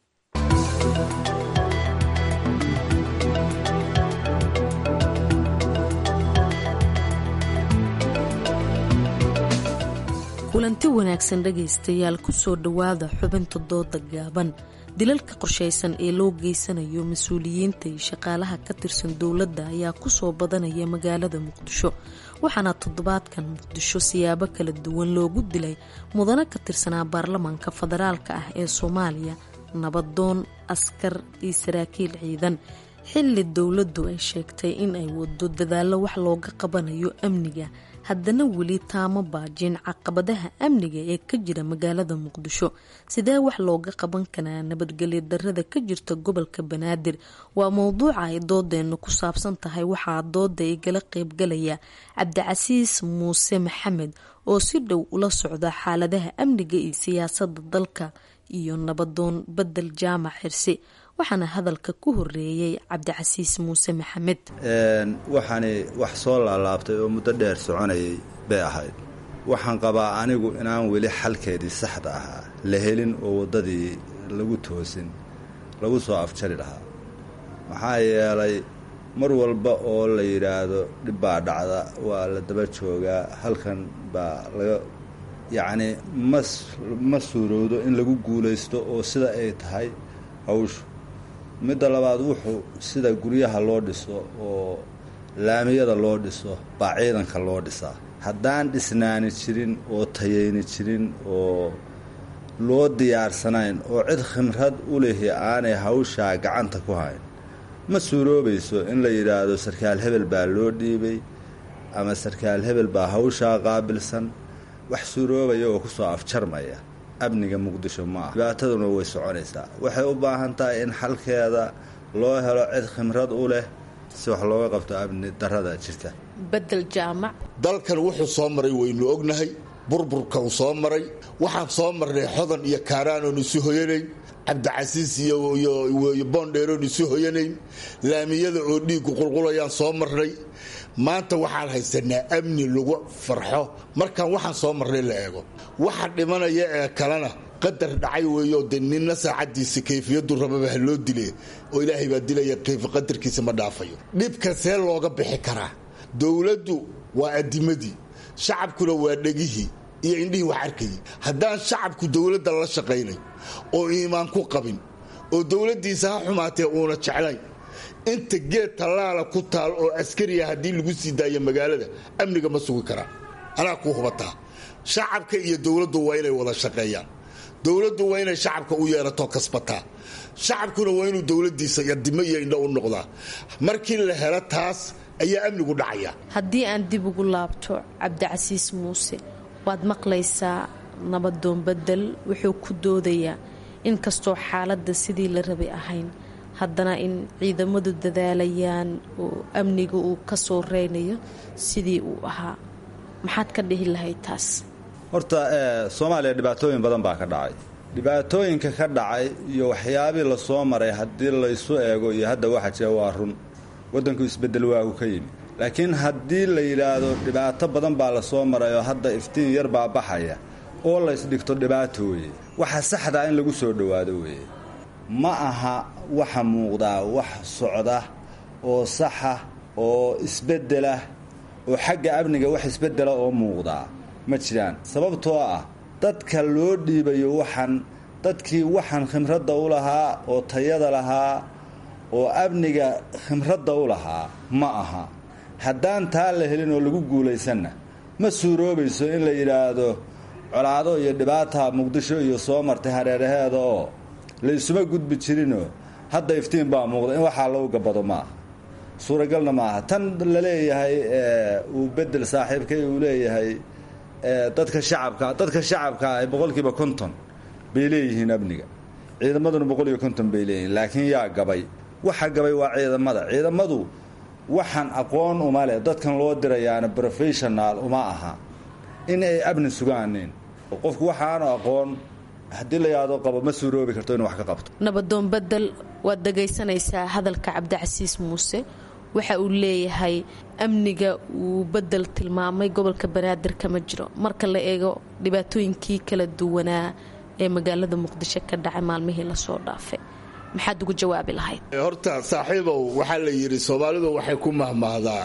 kulanti wanaagsan dhegaystayaal kusoo dhowaada xubinta dooda gaaban dilalka qorshaysan ee loo geysanayo mas-uuliyiinta iyo shaqaalaha ka tirsan dowladda ayaa kusoo badanaya magaalada muqdisho waxaana toddobaadkan muqdisho siyaabo kala duwan loogu dilay mudano ka tirsanaa baarlamaanka federaalka ah ee soomaaliya nabadoon askar iyo saraakiil ciidan xilli dowladdu ay sheegtay in ay wado dadaallo wax looga qabanayo amniga haddana weli taama baajin caqabadaha amniga ee ka jira magaalada muqdisho sidee wax looga qaban karaa nabadgelyo darada ka jirta gobolka banaadir waa mowduuca ay doodeenna ku saabsan tahay waxaa dooda igala qeybgalaya cabdicasiis muuse maxamed oo si dhow ula socda xaaladaha amniga iyo siyaasada dalka iyo nabadoon bedel jaamac xirsi waxaana hadalka ku horeeyey cabdicasiis muuse maxamed waxaani wax soo laalaabtay oo muddo dheer soconayay bay ahayd waxaan qabaa anigu inaan weli xalkeedii saxda ahaa la helin oo waddadii lagu toosin lagu soo afjari lahaa maxaa yeelay mar walba oo la yidhaahdo dhib baa dhacda waa la daba joogaa halkan baa laga yacni mas ma suurowdo in lagu guulaysto oo sida ay tahay hawshu midda labaad wuxuu sida guryaha loo dhiso oo laamiyada loo dhiso baa ciidanka loo dhisaa haddaan dhisnaani jirin oo tayayni jirin oo loo diyaarsanayn oo cid khimrad u lihi aanay hawshaa gacanta ku hayn ma suuroobayso in la yidhaahdo sarkaal hebel baa loo dhiibay ama sarkaal hebel baa hawshaa qaabilsan wax suuroobaya oo kusoo afjarmaya amniga muqdisho ma ah dhibaataduna way soconaysaa waxay u baahan tahay in xalkeeda loo helo cid khimrad u leh si wax looga qabto amni darada jirta bedel jaamac dalkan wuxuu soo maray waynu ognahay burburka uu soo maray waxaan soo marnay xodan iyo kaaraanoon isu hoyanayn cabdicasiis iyo boondheeroon isu hoyanayn laamiyada oo dhiigu qulqulayaan soo marnay maanta waxaan haysanaa amni lagu farxo markaan waxaan soo marnay la eego waxa dhimanaya ee kalena qadar dhacay weeyo de ninna saacadiisa kayfiyadu rababa ha loo dile oo ilaahay baa dilaya kayfi qadarkiisa ma dhaafayo dhibka see looga bixi karaa dowladdu waa adimadii shacabkuna waa dhegihii iyo indhihii wax arkayay haddaan shacabku dowladda la shaqaynay oo iimaan ku qabin oo dowladdiisa ha xumaatee uuna jeclayn inta geed tallaala ku taal oo askariya haddii lagu sii daayo magaalada amniga ma sugi karaa anaa kuu hubataa shacabka iyo dowladdu waa inay wada shaqeeyaan dowladdu waa inay shacabka u yeerato kasbataa shacabkuna waa inuu dowladdiisa yadimo iyo indho u noqdaa markii la helo taas ayaa amnigu dhacaya haddii aan dib ugu laabto cabdicasiis muuse waad maqlaysaa nabadoon bedel wuxuu ku doodayaa inkastoo xaaladda sidii la rabay ahayn haddana in ciidamadu dadaalayaan oo amniga uu ka soo reynayo sidii uu ahaa maxaad ka dhihi lahayd taas horta soomaaliya dhibaatooyin badan baa ka dhacay dhibaatooyinka ka dhacay iyo waxyaabii lasoo maray haddii laysu eego iyo hadda waxa jira waa run waddanku isbeddel waagu ka yimi laakiin haddii la yidhaahdo dhibaato badan baa lasoo maray oo hadda iftiin yar baa baxaya oo laysdhigto dhibaato weeye waxa saxdaa in lagu soo dhowaado weeye ma aha waxa muuqdaa wax socda oo saxa oo isbeddelah oo xagga amniga wax isbeddela oo muuqdaa ma jiraan sababtoo ah dadka loo dhiibayo waxan dadkii waxan khimradda u lahaa oo tayada lahaa oo amniga khimradda u lahaa ma aha haddaan taa la helin oo lagu guulaysanna ma suuroobayso in la yidhaahdo colaado iyo dhibaata muqdisho iyo soo martay hareeraheeda oo laysuma gudbi jirinoo hadda iftiin baa muuqda in waxaa lagu gabado ma aha suuragalna ma aha tan la leeyahay uu bedel saaxiibkay uu leeyahay dadka shacabka dadka shacabka ah boqolkiiba konton bay leeyihiin amniga ciidamaduna boqol iyo konton bay leeyihiin laakiin yaa gabay waxa gabay waa ciidamada ciidamadu waxaan aqoon uma leh dadkan loo dirayaana professional uma aha in ay amni sugaanin qofku waxaanu aqoon haddii la yaado qabo ma suuroobi karto inuu wax ka qabto nabadoon bedel waad dhagaysanaysaa hadalka cabdicasiis muuse waxa uu leeyahay amniga uu bedel tilmaamay gobolka banaadir kama jiro marka la eego dhibaatooyinkii kala duwanaa ee magaalada muqdisho ka dhacay maalmihii lasoo dhaafay maxaad ugu jawaabi lahayd horta saaxiibow waxaa la yidhi soomaalidu waxay ku mahmahdaa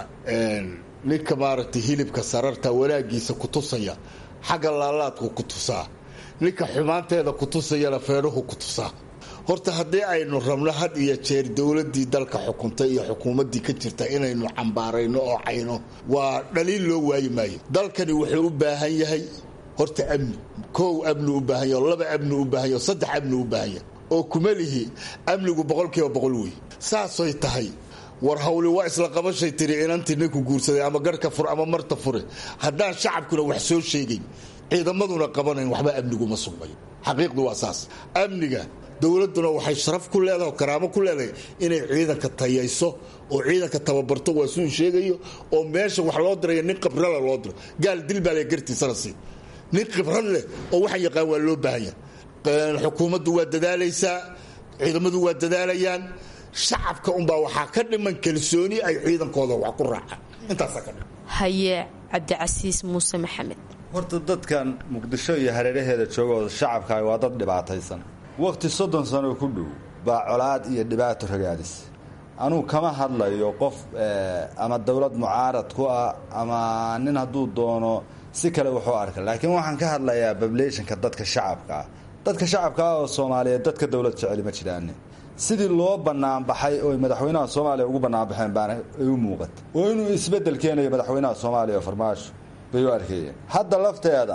ninka maaragtay hilibka sararta wanaagiisa ku tusaya xagga laalaadku ku tusaa ninka xumaanteeda ku tusayana feedhuhu ku tusaa horta haddii aynu rabno had iyo jeer dowladii dalka xukuntay iyo xukuumaddii ka jirta inaynu cambaarayno oo cayno waa dhaliil loo waayi maayo dalkani wuxuu u baahan yahay horta amni koow amni u baahan yaho laba amni u baahan yaho saddex amni u baahan yahay oo kuma lihi amnigu boqolkiiba boqol wey saasay tahay war hawli waa isla qabashay tiri inantii ninku guursaday ama garhka fur ama marta fure haddaan shacabkuna wax soo sheegayn ciidamaduna qabanayn waxba amniguma sugmayo xaqiiqdu waa saas amniga dowladuna waxay sharaf ku leedahay oo karaamo ku leedahay inay ciidanka tayayso oo ciidanka tababarto waa suu sheegayo oo meesha wax loo diraya nin khibrala loo diro gaal dil baa le gartiisana sii nin khibrad leh oo waxaan yaqaan waa loo baahanya xukuumaddu waa dadaalaysaa ciidamadu waa dadaalayaan shacabka unbaa waxaa ka dhiman kalsooni ay ciidankooda wax ku raacaan intaasaa ka dhiman haye cabdicasiis muuse maxamed horta dadkan muqdisho iyo hareeraheeda joogooda shacabkaah waa dad dhibaataysan waqti soddon sano ku dhow baa colaad iyo dhibaato ragaadis anugu kama hadlayo qof ama dowlad mucaarad ku ah ama nin hadduu doono si kale wuxuu arka laakiin waxaan ka hadlayaa bablationka dadka shacabka ah dadka shacabka ah oo soomaaliyeed dadka dowlad jeceli ma jiraane sidii loo banaanbaxay oo madaxweynaha soomaaliya ugu banaanbaxeen baana ay u muuqata oo inuu isbeddel keenayo madaxweynaha soomaaliya oo farmaasho bay u arkayeen hadda lafteeda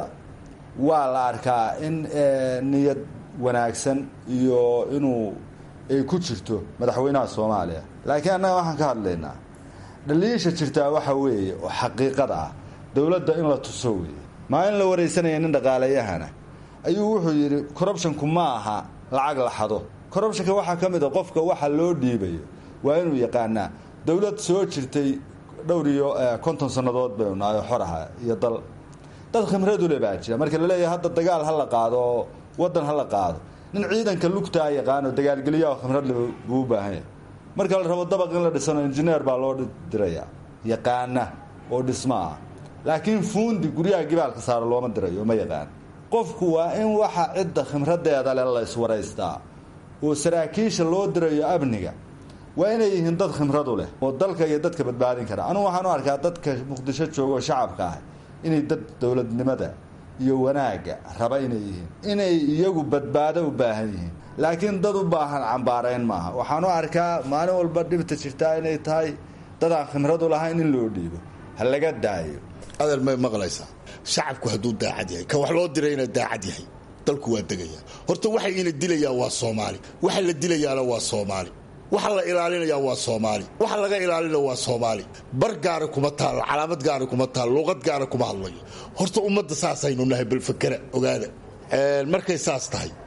waa la arkaa in niyad wanaagsan iyo inuu ay ku jirto madaxweynaha soomaaliya laakiin annaga waxaan ka hadlaynaa dhaliisha jirtaa waxa weeye oo xaqiiqada ah dowladda in la tuso weeye maa in la waraysanaya nin dhaqaalayahana ayuu wuxuu yidhi corruptionku ma aha lacag la xado corruptionka waxaa ka mid a qofka waxa loo dhiibayo waa inuu yaqaanaa dowlad soo jirtay dhowr iyo konton sannadood baynu nahay oo xor aha iyo dal dad khimradule baa jira marka laleeyahay hadda dagaal ha la qaado oo waddan ha la qaado nin ciidanka lugtaa yaqaano dagaalgeliyaha khimradle buu u baahan yahay marka la rabo dabaq in la dhisano injineer baa loo dirayaa yaqaana oo dhismo ah laakiin fuundi guryaha gibaalka saaro looma dirayo ma yaqaan qofku waa in waxa cidda khimradeeda le la iswaraystaa oo saraakiisha loo dirayo amniga waa inay yihiin dad khimradu leh oo dalka iyo dadka badbaadin kara anugu waxaan u arkaa dadka muqdisho jooga oo shacabka ah inay dad dowladnimada iyo wanaagga raba inay yihiin inay iyagu badbaado u baahan yihiin laakiin dad u baahan cambaarayn maaha waxaan u arkaa maalin walba dhibta jirtaa inay tahay dadaan khimradu lahayn in loo dhiibo ha laga daayo adeer may maqlaysaa shacabku hadduu daacad yahay ka wax loo dirayna daacad yahay dalku waa degaya horta waxa ina dilayaa waa soomaali waxa la dilayaana waa soomaali waxa la ilaalinayaa waa soomaali waxa laga ilaalina waa soomaali bar gaara kuma taalo calaamad gaara kuma taalo luuqad gaara kuma hadlayo horta ummadda saasaynu nahay balfakera ogaada markay saas tahay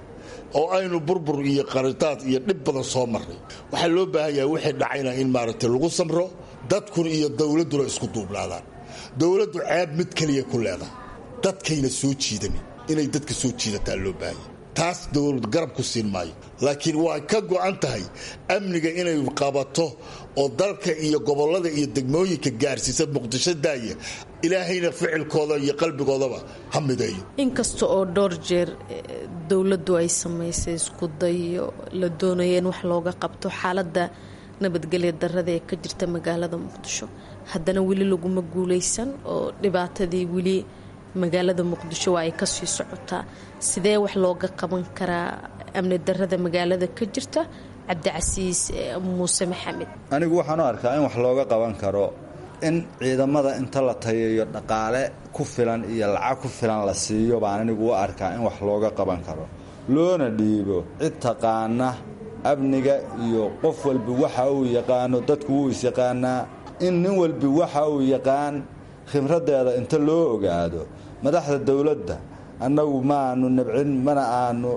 oo aynu burbur iyo qaritaad iyo dhib badan soo marray waxaa loo baahan yahay wixii dhacayna in maaragtay lagu samro dadkuna iyo dowladduna isku duubnaadaan dowladdu ceeb mid keliya ku leedahay dadkayna soo jiidanin inay dadka soo jiidataa loo baahanya taas dowlad garab ku siin maayo laakiin waa ka go'an tahay amniga inay qabato oo dalka iyo gobollada iyo degmooyinka gaarsiisa muqdisho daaya ilaahayna ficilkooda iyo qalbigoodaba ha mideeyo inkasta oo dhowr jeer dowladdu ay samaysay isku dayo la doonaya in wax looga qabto xaaladda nabadgelya darada ee ka jirta magaalada muqdisho haddana weli laguma guuleysan oo dhibaatadii weli magaalada muqdisho waa ay kasii socotaa sidee wax looga qaban karaa amni darada magaalada ka jirta cabdicasiis muuse maxamed anigu waxaan u arkaa in wax looga qaban karo in ciidamada inta la tayayo dhaqaale ku filan iyo lacag ku filan la siiyo baan anigu u arkaa in wax looga qaban karo loona dhiibo cid taqaana amniga iyo qof walbi waxa uu yaqaano dadku wuu is-yaqaanaa in nin walbi waxa uu yaqaan khibraddeeda inta loo ogaado madaxda dowladda annagu ma aanu nabcin mana aanu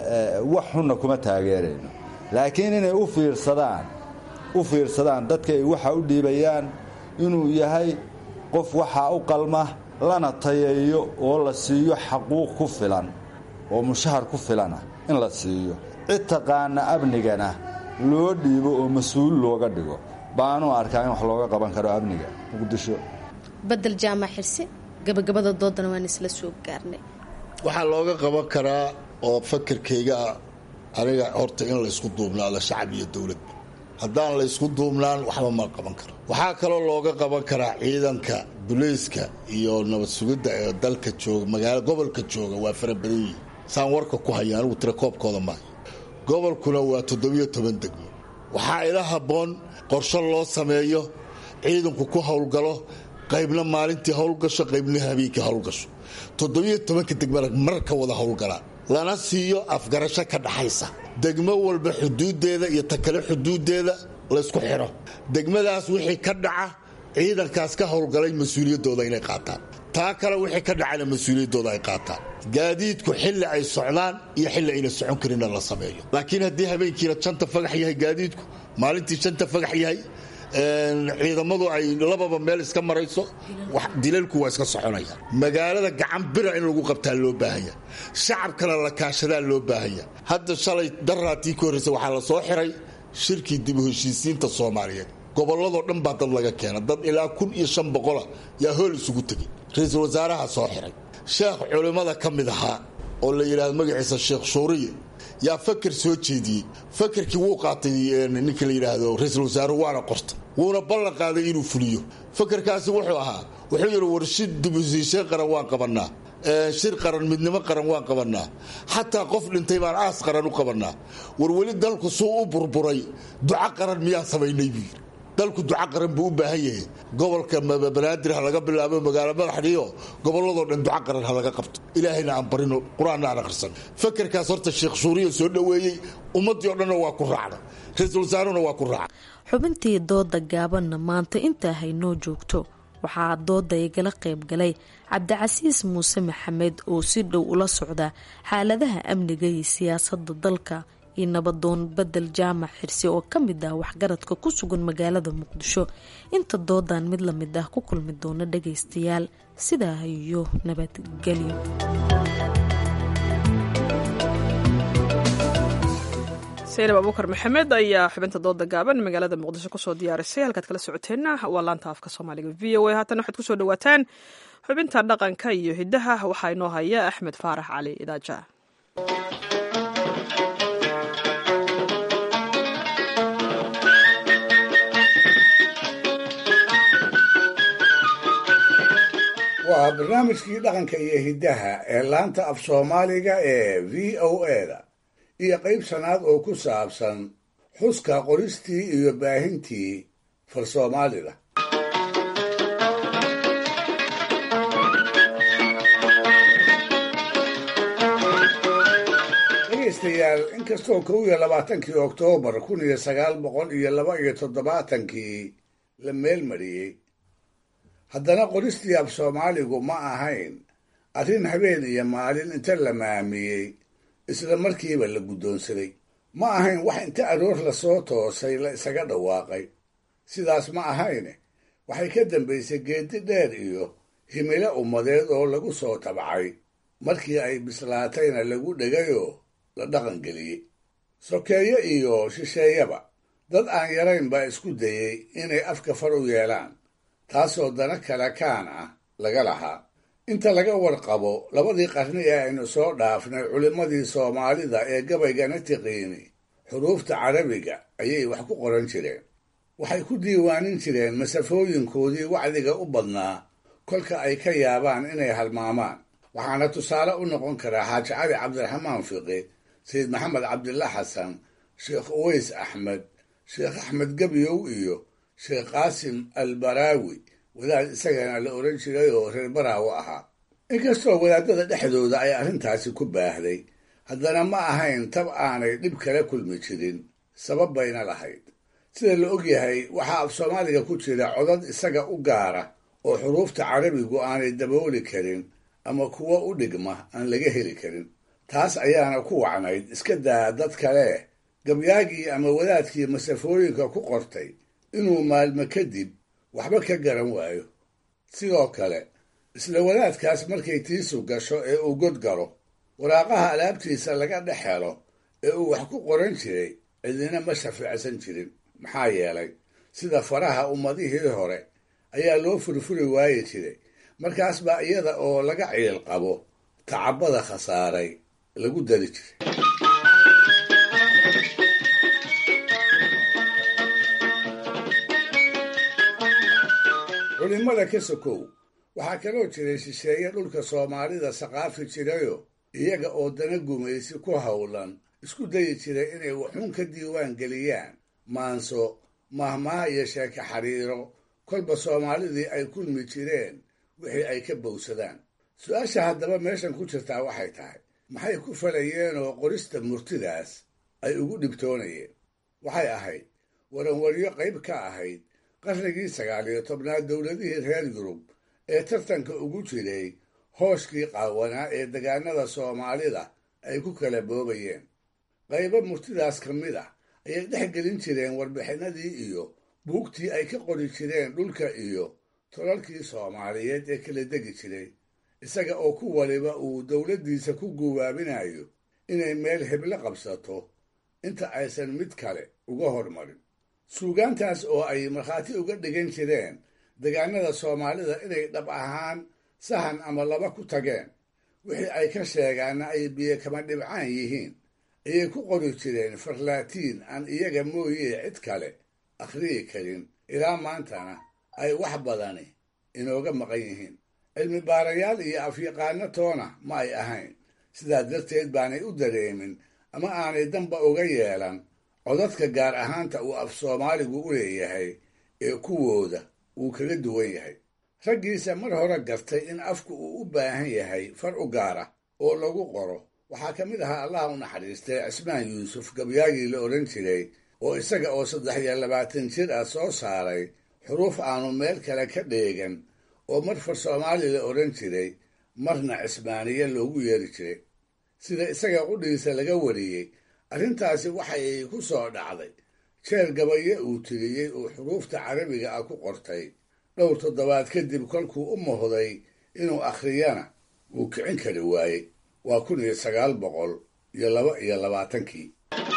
wax xunna kuma taageerayno laakiin inay u fiirsadaan u fiirsadaan dadka ay waxa u dhiibayaan inuu yahay qof waxaa u qalma lana tayeeyo oo la siiyo xaquuq ku filan oo mushahar ku filana in la siiyo cid taqaana amnigana loo dhiibo oo mas-uul looga dhigo baanu arkaa in wax looga qaban karo amniga muqdisho badel jaamac xirse gabagabada doodana waan isla soo gaarnay waxaa looga qaban karaa oo fakarkayga ah aniga horta in laysku duubnaado shacab iyo dowladba haddaan laysku duubnaan waxba ma qaban karo waxaa kaloo looga qaban karaa ciidanka bulayska iyo nabad sugidda ee dalka jooga magaalo gobolka jooga waa fara badan yihin saan warka ku haya anigu tira koobkooda maayo gobolkuna waa toddobiyo toban degmo waxaa ila habboon qorsho loo sameeyo ciidanku ku howlgalo qaybna maalintii howlgasho qaybna habeenkii howlgasho toddobiyo tobanka degmana mar ka wada howlgalaan lana siiyo afgarasho ka dhaxaysa degmo walba xuduuddeeda iyo ta kale xuduuddeeda laysku xidho degmadaas wixii ka dhaca ciidankaas ka howlgalay mas-uuliyaddooda inay qaataan taa kale wixii ka dhacana mas-uuliyaddooda ay qaataan gaadiidku xilli ay socdaan iyo xilli ayna socon karinna la sameeyo laakiin haddii habeenkiina janta fagax yahay gaadiidku maalintii janta fagax yahay ciidamadu ay lababa meel iska marayso dilalku waa iska soconaya magaalada gacan bira in lagu qabtaa loo baahanya shacabkana la kaashadaa loo baahanya hadda shalay daraatii ka horreysa waxaa la soo xiray shirkii dib u heshiisiinta soomaaliyeed gobolladoo dhan baa dad laga keena dad ilaa kun iyo shan boqola yaa hool isugu tegay ra-iisul wasaaraha soo xiray sheekh culimmada ka mid ahaa oo la yidhahdo magaciisa sheekh shuuriye yaa fakar soo jeediyey fakarkii wuu qaatay ninka la yidhaahdo ra-iisul wasaaruhu waana qortay wuuna ballan qaaday inuu fuliyo fakarkaasi wuxuu ahaa wuxuu yidhi war shir dibushiiseen qaran waan qabannaa shir qaran midnimo qaran waan qabannaa xataa qof dhintay baan aas qaran u qabannaa war weli dalku suu u burburay duco qaran miyaan samaynay buu yidhi dalku duco qaran buu u baahan yahay gobolka banaadir ha laga bilaabo magaalo madaxdhiyo gobolladoo dhan duco qaran ha laga qabto ilaahayna aan barino qur-aanna aan akhrisan fakarkaas horta sheekh shuuriya soo dhoweeyey ummaddii o dhanna waa ku raacda ra-iisul wasaaruna waa ku raaca xubintii dooda gaabanna maanta intaa haynoo joogto waxaa dooda igala qayb galay cabdicasiis muuse maxamed oo si dhow ula socda xaaladaha amniga iyo siyaasadda dalka iyo nabadoon bedel jaamac xirsi oo ka mid ah waxgaradka ku sugan magaalada muqdisho inta doodan mid lamid ah ku kulmi doona dhagaystayaal sidaa iyo nabadgelyo saynab abuukar maxamed ayaa xubinta dooda gaaban magaalada muqdisho kusoo diyaarisay halkaad kala socoteenna waa laanta afka soomaaliga v o a haatan waxaad kusoo dhawaataan xubinta dhaqanka iyo hiddaha waxaa inoo haya axmed faarax cali idaaja waa barnaamijkii dhaqanka iyo hiddaha ee laanta af soomaaliga ee v o eda iyo qayb sanaad oo ku saabsan xuska qoristii iyo baahintii far soomaalida dhegaystayaal inkastoo kow iyo labaatankii oktoobar kun iyo sagaal boqol iyo laba iyo toddobaatankii la meelmariyey haddana qoristii af soomaaligu ma ahayn arrin habeen iyo maalin inta la maamiyey isla markiiba la guddoonsaday ma ahayn wax inta aroor lasoo toosay la isaga dhawaaqay sidaas ma ahayne waxay ka dambaysay geedi dheer iyo himilo ummadeed oo lagu soo tabcay markii ay bislaatayna lagu dhegayoo la dhaqangeliyey sokeeye iyo shisheeyaba dad aan yarayn baa isku dayey inay afka far u yeelaan taasoo dana kale kaan ah laga lahaa inta laga warqabo labadii qarni ee aynu soo dhaafnay culimmadii soomaalida ee gabaygana tiqiini xuruufta carabiga ayay wax ku qoran jireen waxay ku diiwaanin jireen masafooyinkoodii wacdiga u badnaa kolka ay ka yaabaan inay halmaamaan waxaana tusaale u noqon karaa xaaji cali cabdiraxmaan fiqi sayid maxamed cabdilla xasan sheekh uweys axmed sheekh axmed gebyow iyo sheekh qaasim albaraawi wadaad isagana la odhan jiray oo reer baraawo ahaa inkastoo wadaadada dhexdooda ay arrintaasi ku baahday haddana ma ahayn tab aanay dhib kala kulmi jirin sabab bayna lahayd sida la og yahay waxaa af soomaaliga ku jira codad isaga u gaara oo xuruufta carabigu aanay dabooli karin ama kuwo u dhigma aan laga heli karin taas ayaana ku wacnayd iska daa dad kale gabyaagii ama wadaadkii masafooyinka ku qortay inuu maalmo kadib waxba ka garan waayo sidoo kale isla wadaadkaas markay tiisu gasho ee uu god galo waraaqaha alaabtiisa laga dhex helo ee uu wax ku qoran jiray cidina ma shafiicsan jirin maxaa yeelay sida faraha ummadihii hore ayaa loo furfuri waayi jiray markaas baa iyada oo laga ciil qabo tacabada khasaaray lagu dari jiray culimada ka sokow waxaa kaloo jiray shisheeye dhulka soomaalida saqaafi jirayo iyaga oo dana gumaysi ku howlan isku dayi jiray inay waxuun ka diiwaan geliyaan maanso mahmaha iyo sheeke xariiro kolba soomaalidii ay kulmi jireen wixii ay ka bowsadaan su-aasha haddaba meeshan ku jirtaa waxay tahay maxay ku falayeen oo qorista murtidaas ay ugu dhibtoonayeen waxay ahayd waranwaryo qayb ka ahayd qarnigii sagaal iyo tobnaad dowladihii reer yurub ee tartanka ugu jiray hooshkii qaawanaa ee degaanada soomaalida ay ku kala boobayeen qaybo murtidaas ka mid ah ayay dhex gelin jireen warbixinadii iyo buugtii ay ka qori jireen dhulka iyo tolalkii soomaaliyeed ee kala degi jiray isaga oo ku waliba uu dowladdiisa ku guwaabinayo inay meel heblo qabsato inta aysan mid kale uga hormarin suugaantaas oo ay markhaati uga dhigan jireen degaanada soomaalida inay dhab ahaan sahan ama laba ku tageen wixii ay ka sheegaanna ay biyo kama dhibcaan yihiin ayay ku qori jireen farlaatiin aan iyaga mooyee cid kale akhriyi karin ilaa maantana ay wax badani inooga maqan yihiin cilmi baarayaal iyo afyaqaano toona ma ay ahayn sidaa darteed baanay u dareemin ama aanay danba uga yeelan codadka gaar ahaanta uu af soomaaligu u leeyahay ee kuwooda uu kaga duwan yahay raggiisa mar hore gartay in afku uu u baahan yahay far u gaara oo lagu qoro waxaa ka mid ahaa allah u naxariistay cismaan yuusuf gabyaagii la odhan jiray oo isaga oo saddex iyo labaatan jir ah soo saaray xuruuf aanu meel kale ka dheegan oo mar far soomaali la odhan jiray marna cismaaniye loogu yeeri jiray sida isaga qudhiisa laga wariyey arrintaasi waxay ku soo dhacday jeer gabaye uu tiriyey uu xuruufta carabiga ah ku qortay dhowr toddobaad kadib kolkuu u muhday inuu akhriyana wuu kicin kari waayey waa kun iyo sagaal boqol iyo laba iyo labaatankii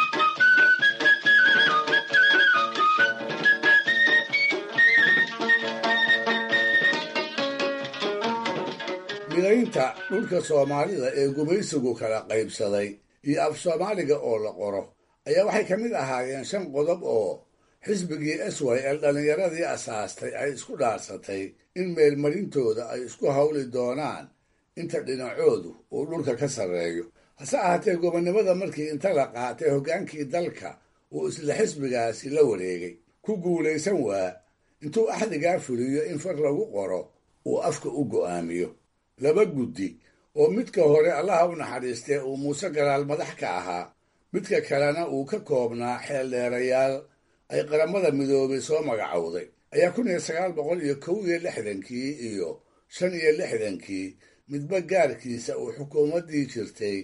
midaynta dhulka soomaalida ee gumaysigu kala qaybsaday iyo af soomaaliga oo la qoro ayaa waxay ka mid ahaayeen shan qodob oo xisbigii s y l dhallinyaradii asaastay ay isku dhaarsatay in meelmarintooda ay isku hawli doonaan inta dhinacoodu uu dhulka ka sarreeyo hase ahaatee gobonnimada markii inta la qaatay hoggaankii dalka uu isla xisbigaasi la wareegay ku guulaysan waa intuu axdigaa fuliyo in far lagu qoro uu afka u go'aamiyo laba guddi oo midka hore allaha u naxariistee uu muuse galaal madax ka ahaa midka kalena uu ka koobnaa xeeldheerayaal ay qaramada midoobay soo magacowday ayaa kun iyo sagaal boqol iyo kow iyo lixdankii iyo shan iyo lixdankii midba gaarkiisa uu xukuumaddii jirtay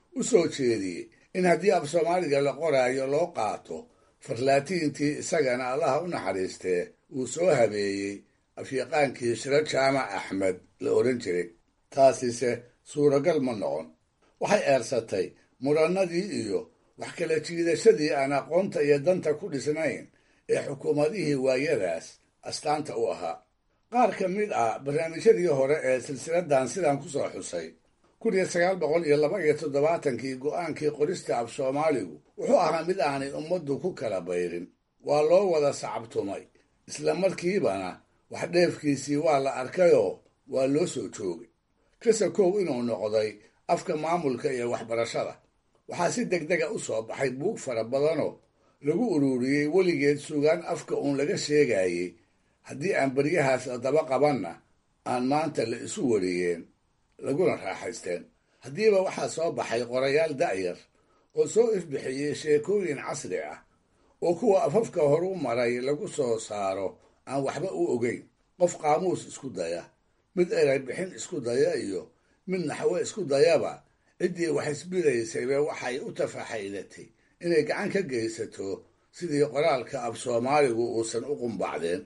u soo jeediyey in haddii af soomaaliga la qoraayo loo qaato farlaatiintii isagana allaha u naxariistee uu soo habeeyey afyaqaankii shiro jaamac axmed la odhan jiray taasise suuragal ma noqon waxay eersatay murannadii iyo wax kala jiidashadii aan aqoonta iyo danta ku dhisnayn ee xukuumadihii waayadaas astaanta u ahaa qaar ka mid ah barnaamijyadii hore ee silsiladan sidaan ku soo xusay kun iyo sagaal boqol iyo laba iyo toddobaatankii go'aankii qorista af soomaaligu wuxuu ahaa mid aanay ummaddu ku kala bayrin waa loo wada sacabtumay isla markiibana wax dheefkiisii waa la arkayoo waa loo soo joogay kasakow inuu noqday afka maamulka iyo waxbarashada waxaa si degdega u soo baxay buug fara badanoo lagu ururiyey weligeed sugaan afka uun laga sheegayey haddii aan beryahaas la daba qabanna aan maanta la isu wariyeen laguna raaxaysteen haddiiba waxaa soo baxay qorayaal da'yar oo soo ifbixiyey sheekooyin casri ah oo kuwa afafka horu maray lagu soo saaro aan waxba u ogeyn qof qaamuus isku daya mid eray bixin isku daya iyo mid naxwo isku dayaba ciddii wax isbidaysayba waxay u tafaxaydatay inay gacan ka geysato sidii qoraalka af soomaaligu uusan u qumbacdeen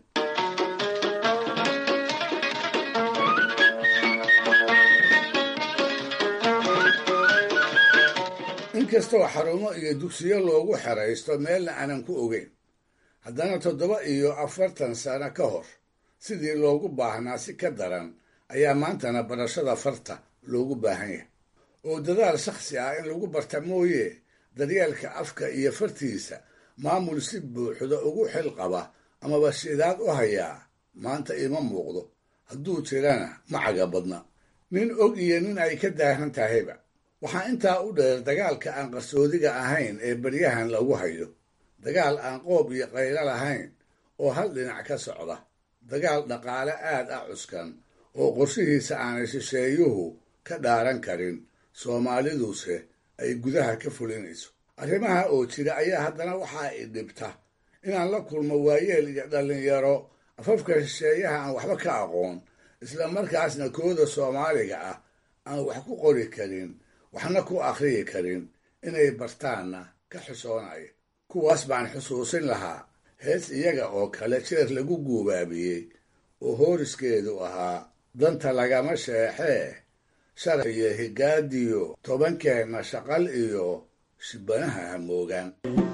inkastoo xarumo iyo dugsiyo loogu xeraysto meelna aanan ku ogeyn haddana toddoba iyo afartan sano ka hor sidii loogu baahnaa si ka daran ayaa maantana barashada farta loogu baahan yahay oo dadaal shakhsi ah in lagu barta mooye daryeelka afka iyo fartiisa maamul si buuxda ugu xil qaba amaba shidaad u hayaa maanta ima muuqdo hadduu jirana ma caga badna nin og iyo nin ay ka daahan tahayba waxaa intaa u dheer dagaalka aan qarsoodiga ahayn ee beryahan lagu hayo dagaal aan qoob iyo qaylo lahayn oo hal dhinac ka socda dagaal dhaqaale aad ah cuskan oo qorshihiisa aanay shisheeyuhu ka dhaaran karin soomaaliduse ay gudaha ka fulinayso arrimaha oo jira ayaa haddana waxaa i dhibta inaan la kulmo waayeel iyo dhallinyaro afafka shisheeyaha aan waxba ka aqoon isla markaasna kooda soomaaliga ah aan wax ku qori karin waxna ku akhriyi karin inay bartaanna ka xusoonaya kuwaas baan xusuusin lahaa hees iyaga oo kale jeer lagu guubaabiyey oo hooriskeedu ahaa danta lagama sheexee sharaf iyo higaadiyo tobankeenna shaqal iyo shibanaha hamoogaan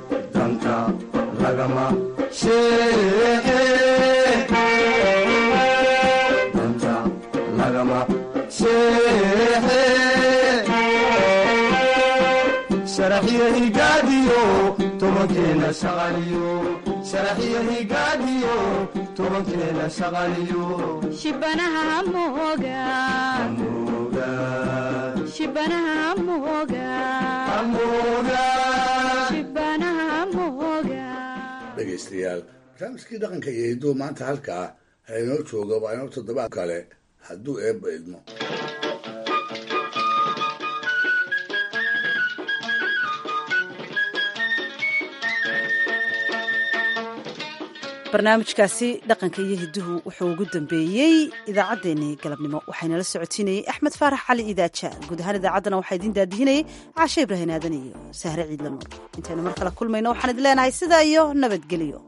shibanaha hamooga shibanaha hamooga shibanaha hamooga dhegaystayaal barnaamijkii dhaqanka iyo hidduu maanta halkaa ha inoo jooga waa inoo toddobaad kale hadduu eebba idmo barnaamijkaasi dhaqanka iyo hidduhu wuxuu ugu dambeeyey idaacaddeenii galabnimo waxaynala socotiinayey axmed faarax cali idaaja guud ahaan idaacaddana waxaa idiin daadihinayay caashe ibrahin aadan iyo sahre ciidla nuur intaynu mar kale kulmayno waxaan idin leenahay sidaa iyo nabadgelyo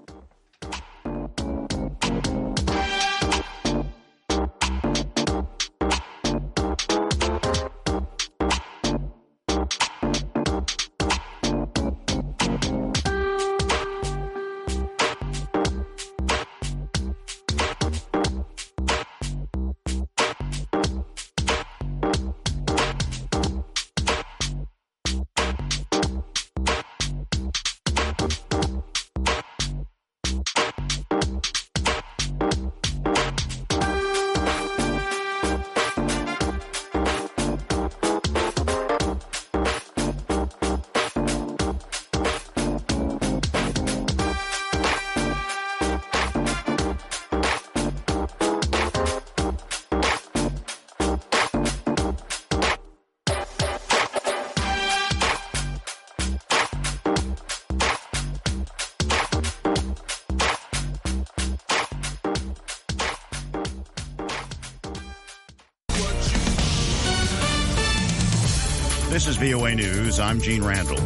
This is VOA News. I'm Gene Randall.